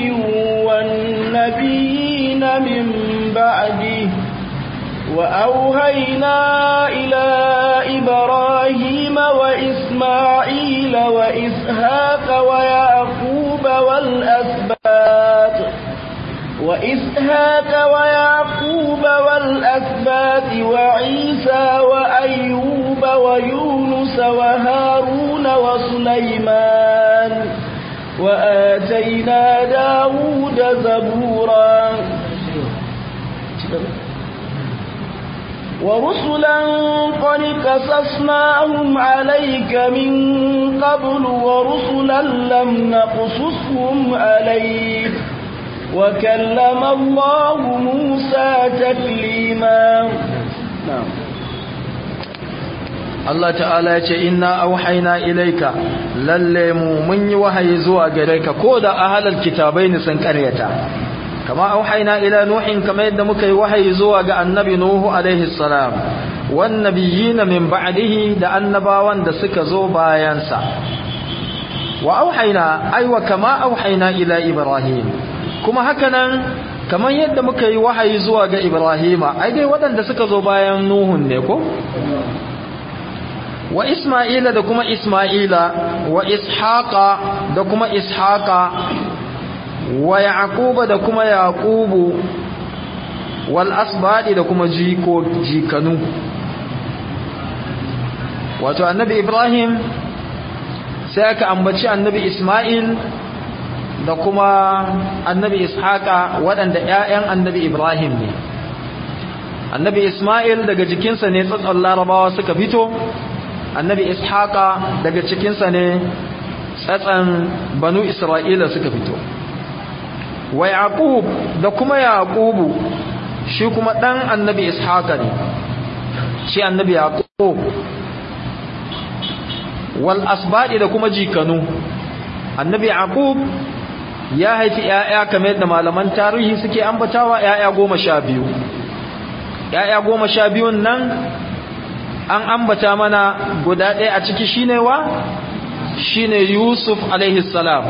والنبيين من بعده وأوهينا إلى إبراهيم وإسماعيل وإسحاق ويعقوب والأسباط وإسحاق ويعقوب والأسباط وعيسى وأيوب ويونس وهارون وسليمان وآتينا داود زبورا ورسلا قد قصصناهم عليك من قبل ورسلا لم نقصصهم عليك وكلم الله موسى تكليما نعم Allah ta'ala ya ce inna auhayna ilaika lalle mu mun yi wahayi zuwa gare ka ko da ahlal kitabai ne sun karyata kama auhayna ila nuhin kama yadda muka yi wahayi zuwa ga annabi nuhu alaihi salam wan nabiyina min ba'dihi da annabawan da suka zo bayan sa wa auhayna aywa kama auhayna ila ibrahim kuma hakanan kamar yadda muka yi wahayi zuwa ga ibrahima ai dai waɗanda suka zo bayan nuhun ne ko wa isma'ila da kuma isma'ila wa ishaqa da kuma ishaqa wa yaquba da kuma yaqubu wal asbadi da kuma jiko jikanu wato annabi ibrahim sai aka ambaci annabi isma'il da kuma annabi ishaqa waɗanda ƴaƴan annabi ibrahim ne annabi isma'il daga jikinsa ne tsatson larabawa suka fito annabi ishaqa daga cikinsa ne tsatsan banu isra'ila suka fito wa yaqub da kuma yaqubu shi kuma dan annabi ishaqa ne shi annabi yaqub wal asbadi da kuma jikanu annabi yaqub ya haifi ƴaƴa kamar yadda malaman tarihi suke ambatawa ƴaƴa goma sha biyu ƴaƴa goma sha biyun nan an ambata mana guda ɗaya a ciki shine wa shine Yusuf alaihi salam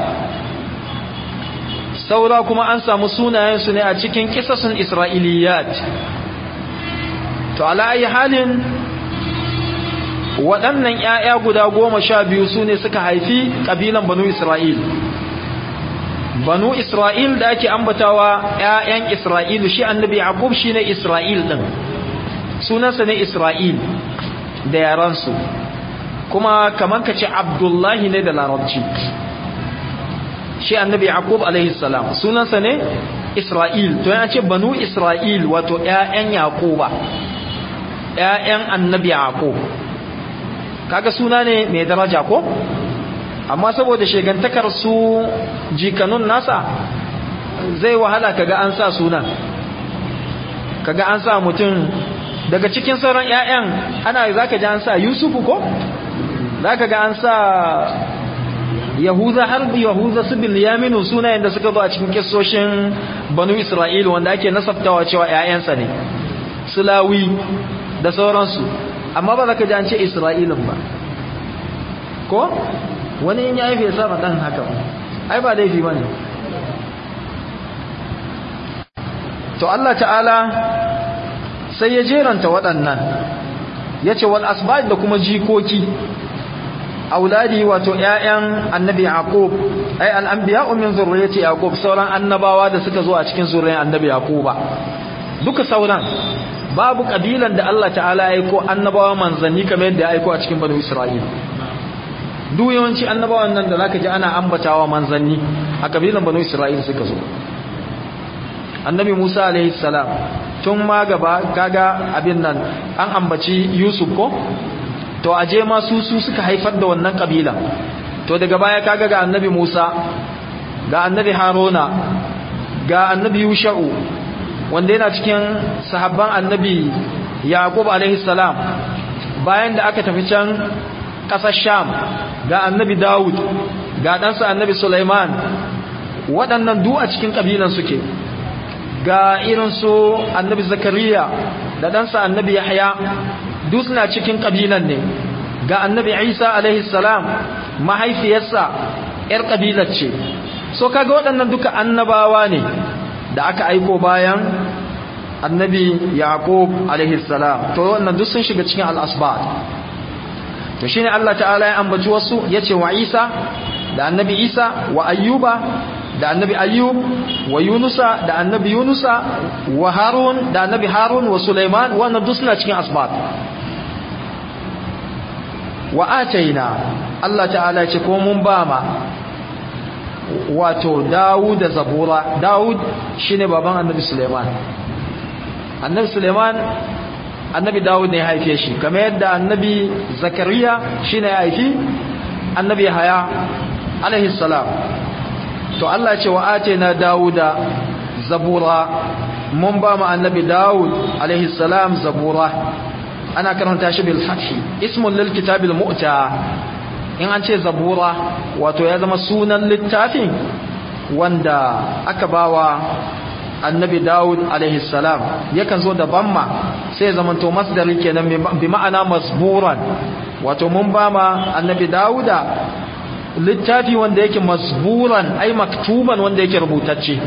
saura kuma an samu sunayensu ne a cikin kisasun Isra'iliyat to ala ayi halin waɗannan ‘ya'ya guda goma sha biyu su ne suka haifi ƙabilan banu Isra'il banu Isra'il da ake ambatawa ‘ya'yan Isra'ilu shi annabi Yaqub shi ne Isra'il ɗin sunansa ne Isra'il da yaransu kuma kamar ka ce abdullahi ne da larabci shi annabi yaqub alaihi salam sunansa ne isra'il to yana ce banu isra'il wato ƴaƴan yaquba ƴaƴan annabi yaqub kaga suna ne mai daraja ko amma saboda shegantakar su jikanun nasa zai wahala kaga an sa sunan kaga an sa mutum daga cikin sauran ƴaƴan ana zaka ji an sa Yusufu ko zaka ga an sa Yahuza har Yahuza su Bilyaminu sunayen da suka zo a cikin kissoshin Banu Isra'il wanda ake nasabtawa cewa ƴaƴansa ne Sulawi da sauransu amma ba zaka ji an ce Isra'ilin ba ko wani in ya haife ya sa dan haka ai ba laifi bane to Allah ta'ala sai ya jeranta waɗannan ya ce wal asbab da kuma jikoki auladi wato ƴaƴan annabi yaqub ay al anbiya'u min zurriyyati yaqub sauran annabawa da suka zo a cikin zuriyar annabi yaquba duka sauran babu kabilan da Allah ta'ala ya aiko annabawa manzanni kamar yadda ya aiko a cikin banu isra'il duk yawanci annabawan nan da zaka ji ana ambatawa manzanni a kabilan banu isra'il suka zo annabi Musa alaihi salam tun ma gaba kaga abin nan an ambaci Yusuf ko to aje ma su su suka haifar da wannan kabila to daga baya kaga ga annabi Musa ga annabi Haruna ga annabi Yusha'u wanda yana cikin sahabban annabi Yaqub alaihi salam bayan da aka tafi can ƙasar Sham ga annabi Dawud ga ɗansa annabi Sulaiman waɗannan duk a cikin ƙabilan suke ga irin su annabi Zakariya da ɗansa annabi Yahya duk suna cikin ƙabilan ne ga annabi Isa alaihi salam mahaifiyarsa ‘yar ƙabilar ce so kaga waɗannan duka annabawa ne da aka aiko bayan annabi Yaqub alaihi salam to wannan duk sun shiga cikin al-asbat to shine Allah ta'ala ya ambaci wasu yace wa Isa da annabi Isa wa Ayyuba da annabi Ayyub wa Yunusa da annabi Yunusa wa Harun da annabi Harun wa Sulaiman wannan duk suna cikin asbat wa ataina Allah ta'ala ce ko mun ba ma wato Dawud da Zabura Dawud shine baban annabi Sulaiman annabi Sulaiman annabi Dawud ne ya haife shi kamar yadda annabi Zakariya shine ya haifi annabi Haya alaihi salam to Allah ce wa atena Dawuda Zabura mun ba mu annabi Dawud alaihi salam Zabura ana karanta shi bil fathi ismun lil kitabil mu'ta in an ce Zabura wato ya zama sunan littafin wanda aka bawa annabi Dawud alaihi salam yakan zo da bamma sai zaman to masdari kenan bi ma'ana masburan wato mun ba ma annabi Dawuda littafi wanda yake masburan ai maktuban wanda yake rubutacce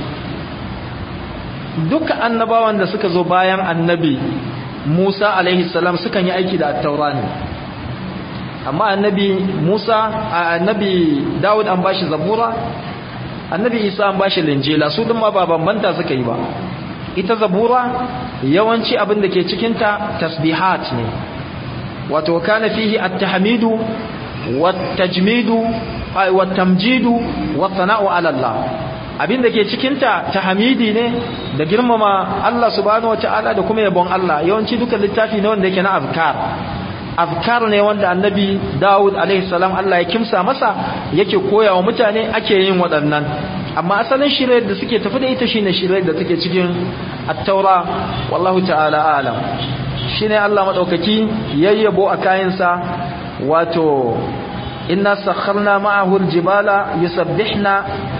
duka annabawan da suka zo bayan annabi Musa alaihi salam sukan yi aiki da at-taura ne amma annabi Musa annabi Dawud an bashi zabura annabi Isa an bashi linjila su din ma ba bambanta suka yi ba ita zabura yawanci abin da ke cikin ta tasbihat ne wato kana fihi at-tahmidu wat-tajmidu wat-tamjidu wat-sana'u 'ala Allah abin da ke cikinta ta hamidi ne da girmama Allah subhanahu wata'ala da kuma yabon Allah yawanci duka littafi ne wanda yake na azkar azkar ne wanda annabi Dawud alaihi salam Allah ya kimsa masa yake koya wa mutane ake yin waɗannan amma asalin shirayar da suke tafi da ita shine shirayar da take cikin at-taura wallahu ta'ala alam shine Allah madaukaki yayyabo a kayansa wato inna sakharna ma'ahu al-jibala yusabbihna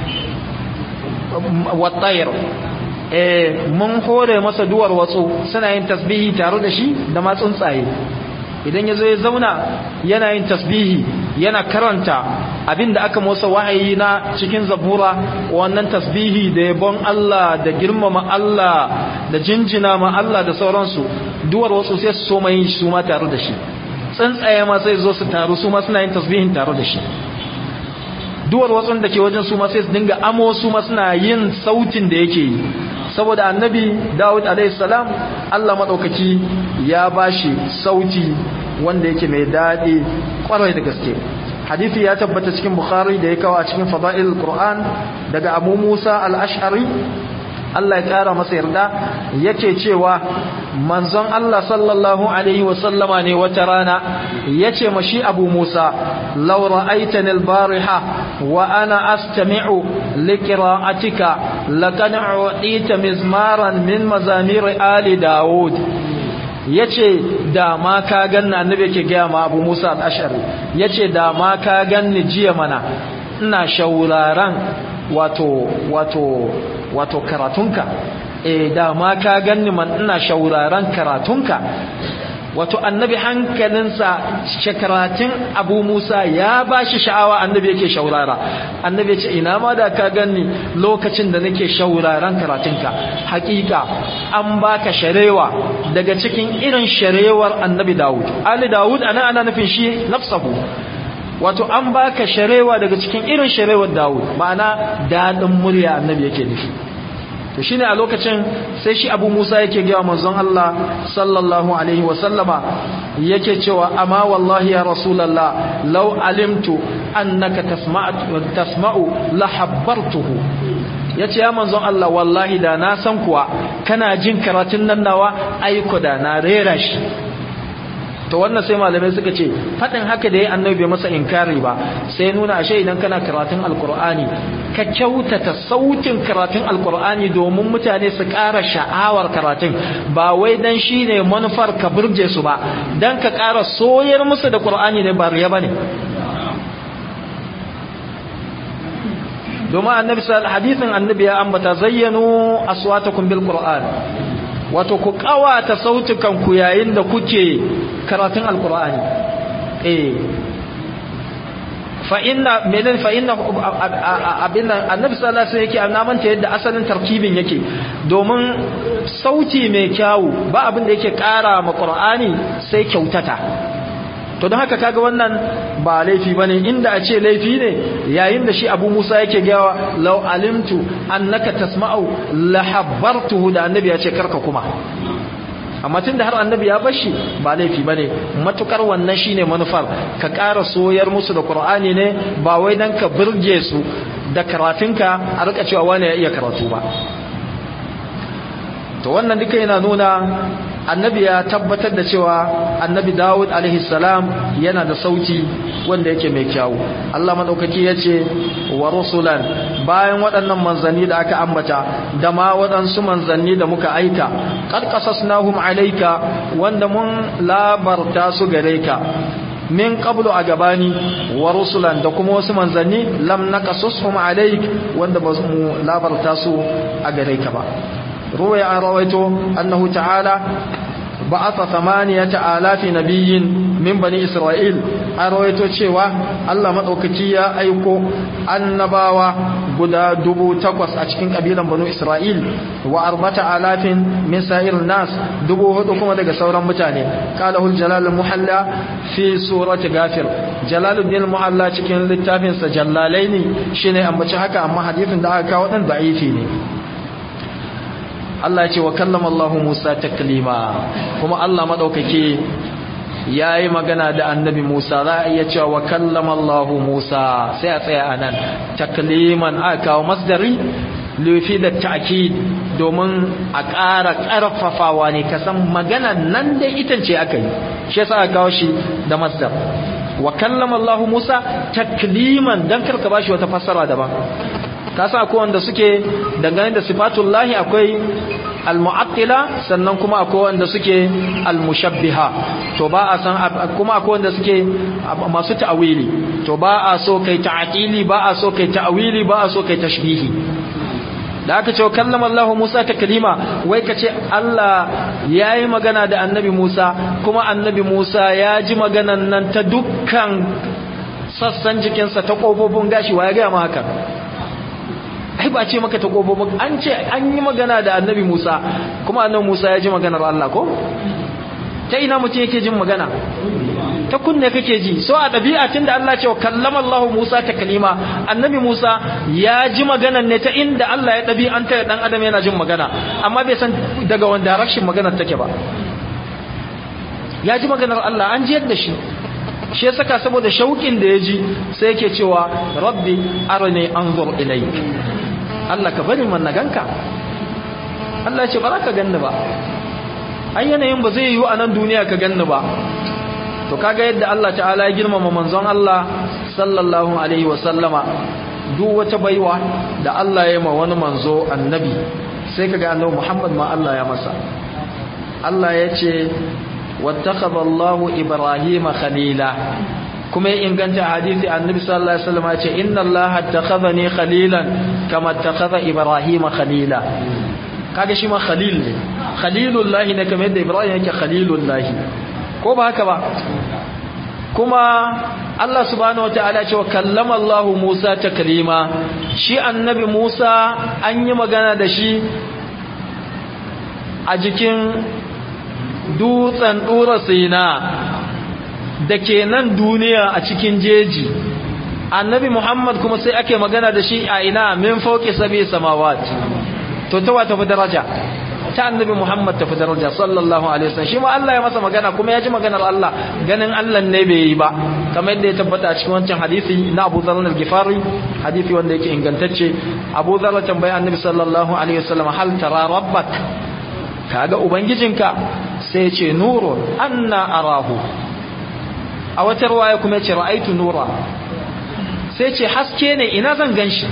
wattayar eh mun hore masa duwar watsu suna yin tasbihi tare da shi da ma tsuntsaye idan yazo ya zauna yana yin tasbihi yana karanta abinda aka motsa wahayi na cikin zabura wannan tasbihi da yabon Allah da girmama Allah da jinjina ma Allah da sauransu duwar watsu sai su soma yin su ma tare da shi tsuntsaye ma sai zo su taru su ma suna yin tasbihin tare da shi duwar watsun da ke wajen su ma sai su dinga amo su ma suna yin sautin da yake yi saboda annabi Dawud alaihi salam Allah madaukaki ya bashi sauti wanda yake mai dadi kwarai da gaske hadisi ya tabbata cikin Bukhari da ya kawo a cikin Fadail Qur'an daga Abu Musa al-Ash'ari Allah ya kara masa yarda yake cewa manzon Allah sallallahu alaihi wasallama ne wata rana yace mashi Abu Musa law ra'aytani al-bariha wa ana astami'u liqira'atika laqad u'tita mizmaran min mazamir ali Dawud yace da ma ka ganna annabi yake ga ma Abu Musa al-Ash'ari yace da ma ka ganni jiya mana ina shauraran wato wato wato karatunka eh da ma ka ganni man ina shauraran karatunka wato annabi hankalinsa shakaratun abu musa ya ba shi sha'awa annabi yake shaurara annabi ya ce ina ma da ka ganni lokacin da nake shauraran karatunka hakika an baka sharewa daga cikin irin sharewar annabi dawud ali dawud ana ana nufin shi nafsahu wato an baka sharewa daga cikin irin sharewar dawud ma'ana daɗin murya annabi yake nufi to shine a lokacin sai shi Abu Musa yake ga manzon Allah sallallahu alaihi wa sallama yake cewa amma wallahi ya rasulullah law alimtu annaka tasma'u tasma'u la habbartuhu ya ce ya manzon Allah wallahi da na san kuwa kana jin karatun nan nawa aiko da na rera shi to wannan sai malamai suka ce faɗin haka da ya annabi bai masa inkari ba sai nuna ashe idan kana karatun alkur'ani ka kyautata sautin karatun alkur'ani domin mutane su ƙara sha'awar karatun ba wai dan shine manufar ka burge su ba dan ka ƙara soyar musu da qur'ani ne ba riya bane domin annabi sallallahu hadithin annabi ya ambata zayyanu aswatakum bil qur'an wato ku kawata sautukan ku yayin da kuke karatun alqur'ani eh fa inna menen fa inna abin annabi sallallahu alaihi wasallam yake annamanta yadda asalin tarkibin yake domin sauti mai kyawu ba abin da yake kara ma qur'ani sai kyautata to don haka kaga wannan ba laifi bane inda a ce laifi ne yayin da shi Abu Musa yake gawa law alimtu annaka tasma'u la habbartuhu da annabi ya ce karka kuma amma tunda har annabi ya bashi ba laifi bane matukar wannan shine manufar ka ƙara soyar musu da Qur'ani ne ba wai dan ka burge su da karatunka a rika cewa wani ya iya karatu ba to wannan duka yana nuna annabi ya tabbatar da cewa annabi Dawud alaihi salam yana da sauti wanda yake mai kyau Allah madaukaki yace wa rusulan bayan waɗannan manzanni da aka ambata da ma waɗansu manzanni da muka aika qad qasasnahum alayka wanda mun labarta su gare ka min qablu a gabani wa rusulan da kuma wasu manzanni lam naqasushum alayk wanda ba mu labarta su a gare ka ba روي عن رويته أنه تعالى بعث ثمانية آلاف نبي من بني إسرائيل أرويته شوى الله مدوكتيا أيكو النباوة قد دبو تقوس أشكين قبيلا بنو إسرائيل وأربعة آلاف من سائر الناس دبو هدوكم دقى سورا متاني قاله الجلال المحلى في سورة غافر جلال الدين المحلى شكين للتافين سجلالين شيني أما شحكا أما حديث دعاكا ودن ضعيفيني Allah ya ce wa kallama Allah Musa taklima kuma Allah madaukake yayi magana da annabi Musa za a iya cewa wa kallama Allah Musa sai a tsaya anan takliman aka kawo masdari lufi da ta'kid domin a ƙara ƙarfafawa ne kasan magana nan da ita ce aka yi shi yasa aka kawo shi da masdar wa kallama Allah Musa takliman dan karka bashi wata fassara daban kasa akwai wanda suke dangane da sifatullahi akwai al-mu'attila sannan kuma akwai wanda suke al-mushabbiha to ba a san kuma akwai wanda suke masu ta'awili to ba a so kai ta'atili ba a so kai ta'awili ba a so kai tashbihi da aka ce kallama Allah Musa ta kalima wai ka ce Allah ya yi magana da annabi Musa kuma annabi Musa ya ji maganan nan ta dukkan sassan jikinsa ta ƙofofin gashi wa ya gaya ma haka ai ba ce maka ta ƙofofin an ce an yi magana da annabi Musa kuma annabi Musa ya ji maganar Allah ko ta ina mutum yake jin magana ta kunne kake ji so a ɗabi'a tun da Allah ce wa kallama Allah Musa ta kalima annabi Musa ya ji maganar ne ta inda Allah ya ɗabi'anta ya ɗan adam yana jin magana amma bai san daga wani direction maganar take ba ya ji maganar Allah an ji yadda shi shi ya saka saboda shauƙin da ya ji sai yake cewa rabbi arani anzur ilayk Allah ka bari man naganka Allah ya ce ba za ka ganni ba ai yanayin ba zai yiwu a nan duniya ka ganni ba to kaga yadda Allah ta'ala ya girmama manzon Allah sallallahu alaihi wa sallama duk wata baiwa da Allah ya yi ma wani manzo annabi sai kaga annabi Muhammad ma Allah ya masa Allah ya ce wattakhadha Allahu Ibrahima khalila kuma ya inganta hadisi annabi sallallahu alaihi wasallam ya ce inna Allah attakhadhani khalilan kama attakhadha Ibrahima khalila kaga shi ma khalil ne khalilullah ne kamar yadda Ibrahim yake khalilullah ko ba haka ba kuma Allah subhanahu wataala ce wa kallama Allah Musa taklima shi annabi Musa an yi magana da shi a jikin dutsen dura sina da ke nan duniya a cikin jeji annabi Muhammad kuma sai ake magana da shi a ina min fauki sabi samawat to ta wata fi daraja ta annabi Muhammad ta fi daraja sallallahu alaihi wasallam shi ma Allah ya masa magana kuma ya ji maganar Allah ganin Allah ne bai yi ba kamar yadda ya tabbata a cikin wancan hadisi na Abu Dharr al-Ghifari hadisi wanda yake ingantacce Abu Dharr tambaya Annabi sallallahu alaihi wasallam hal tara rabbak kaga ubangijinka sai ce nurun anna arahu a wata riwaya kuma yace ra'aitu nura sai ce haske ne ina zan ganshi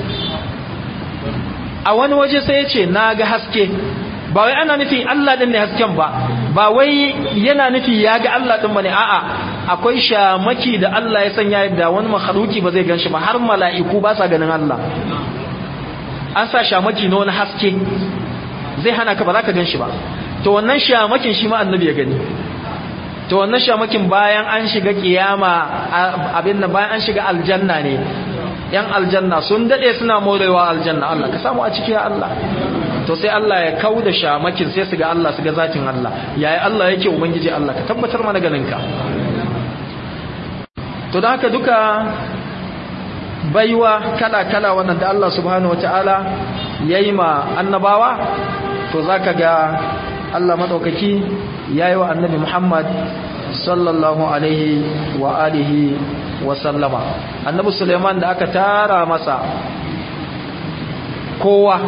a wani waje sai yace naga haske ba wai ana nufi Allah din ne hasken ba ba wai yana nufi ya ga Allah din bane a'a akwai shamaki da Allah ya sanya yadda wani makhluki ba zai ganshi ba har mala'iku ba sa ganin Allah an sa shamaki na wani haske zai hana ka ba za ka ganshi ba to wannan shamakin shi ma annabi ya gani to wannan shamakin bayan an shiga kiyama abin nan bayan an shiga aljanna ne yan aljanna sun dade suna morewa aljanna Allah ka samu a ciki ya Allah to sai Allah ya kau da shamakin sai su ga Allah su ga zatin Allah yayi Allah yake ubangiji Allah ka tabbatar mana ganin ka to da haka duka baiwa kala kala wannan da Allah subhanahu wataala yayi ma annabawa to zaka ga Allah madaukaki yayi wa annabi Muhammad sallallahu alaihi wa alihi wa sallama annabi Sulaiman da aka tara masa kowa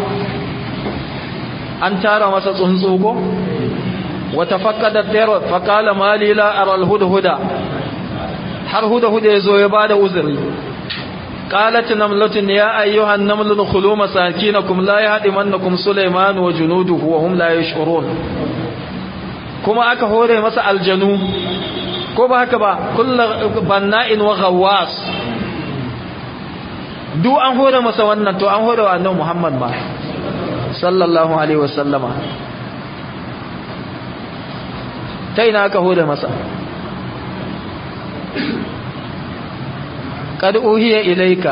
an tara masa tsuntsu ko wata fakkada tsere fakala malila aral huda har huda huda ya zo ya ba da uzuri قالت نملة يا أيها النمل ادخلوا مساكنكم لا يهدمنكم سليمان وجنوده وهم لا يشعرون كما aka hore masa aljanu ko ba haka ba kullu banna'in wa ghawwas duk an hore masa wannan to an hore wa annabi Muhammad ma sallallahu alaihi wasallama ta ina aka hore masa قد أوهي إليك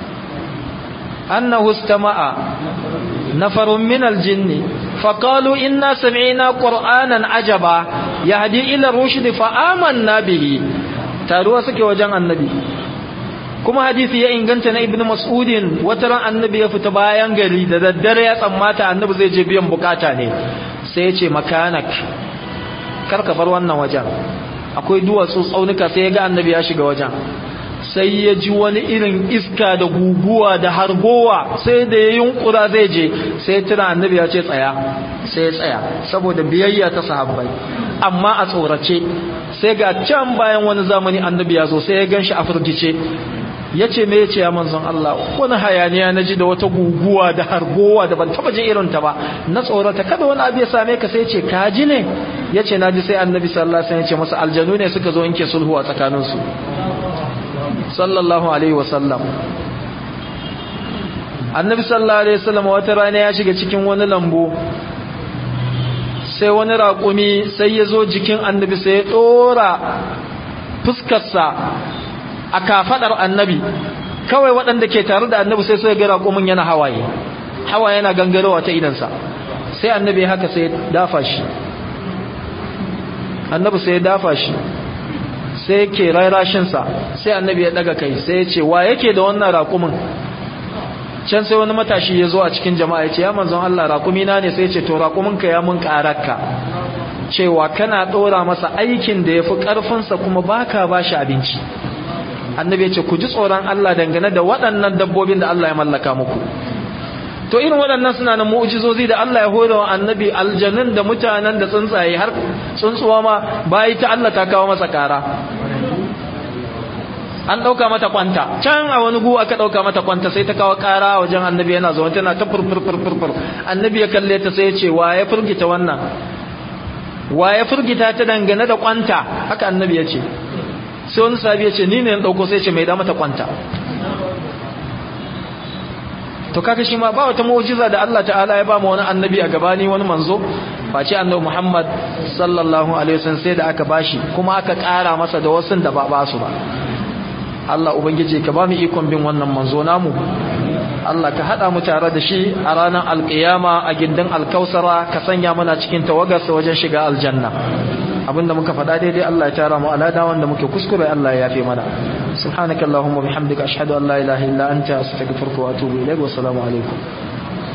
أنه استمع نفر من الجن فقالوا إنا سمعنا قرآنا عجبا يهدي إلى الرشد فآمنا به تاروا سكي وجان النبي kuma hadisi ya inganta na ibnu mas'udin wata ran annabi ya fita bayan gari da daddare ya tsammata annabi zai je biyan bukata ne sai ya ce makanak karka bar wannan wajen akwai duwatsu tsaunuka sai ya ga annabi ya shiga wajen sai ya ji wani irin iska da guguwa da hargowa sai da ya yunkura zai je sai tuna annabi ya ce tsaya sai ya tsaya saboda biyayya ta sahabbai amma a tsorace sai ga can bayan wani zamani annabi ya zo sai ya ganshi a firgice ya ce me ya ce ya manzon Allah wani hayaniya na ji da wata guguwa da hargowa da ban taba ji irin ta ba na tsorata kada wani abu ya same ka sai ya ce ka ji ne ya ce na ji sai annabi sallallahu alaihi wasallam ya ce masa aljanu ne suka zo inke sulhu a tsakaninsu sallallahu alaihi wasallam annabi sallallahu alaihi wasallam wata rana ya shiga cikin wani lambu sai wani raƙumi sai ya zo jikin annabi sai ya ɗora fuskarsa a kafaɗar annabi kawai waɗanda ke tare da annabi sai sai ga raƙumin yana hawaye hawaye yana gangarowa ta idansa sai annabi haka sai dafa shi annabi sai ya dafa shi sai yake rairashinsa sai annabi ya daga kai sai ya ce wa yake da wannan raƙumin can sai wani matashi ya zo a cikin jama'a ya ce ya manzon Allah raƙumina ne sai ya ce to raƙuminka ya mun ƙararka cewa kana ɗora masa aikin da ya fi ƙarfinsa kuma baka ba shi abinci annabi ya ce ku ji tsoron Allah dangane da waɗannan dabbobin da Allah ya mallaka muku to irin waɗannan suna na mu'jizozi da Allah ya hore wa annabi aljanun da mutanen da tsuntsaye har tsuntsuwa ma bayi ta Allah ta kawo masa kara an ɗauka mata kwanta can a wani gu aka ɗauka mata kwanta sai ta kawo kara wajen annabi yana zaune tana ta furfurfurfur annabi ya kalle ta sai ya ce wa ya furgita wannan wa ya furgita ta dangane da kwanta haka annabi ya ce sai wani sabi ya ce ni ne na ɗauko sai ce mai da mata kwanta to kaga shi ma ba wata mu'jiza da Allah ta'ala ya ba mu wani annabi a gabani wani manzo face annabi Muhammad sallallahu alaihi wasallam sai da aka bashi kuma aka ƙara masa da wasun da ba ba su ba Allah ubangiji ka ba mu ikon bin wannan manzo namu Allah ka hada mu tare da shi a ranar alkiyama a gindin alkausara ka sanya mana cikin tawagarsa wajen shiga aljanna abinda muka faɗa daidai Allah ya tara mu alada wanda muke kuskure Allah ya yafe mana subhanakallahumma bihamdika ashhadu an la ilaha illa anta astaghfiruka wa atubu ilaik wa assalamu alaikum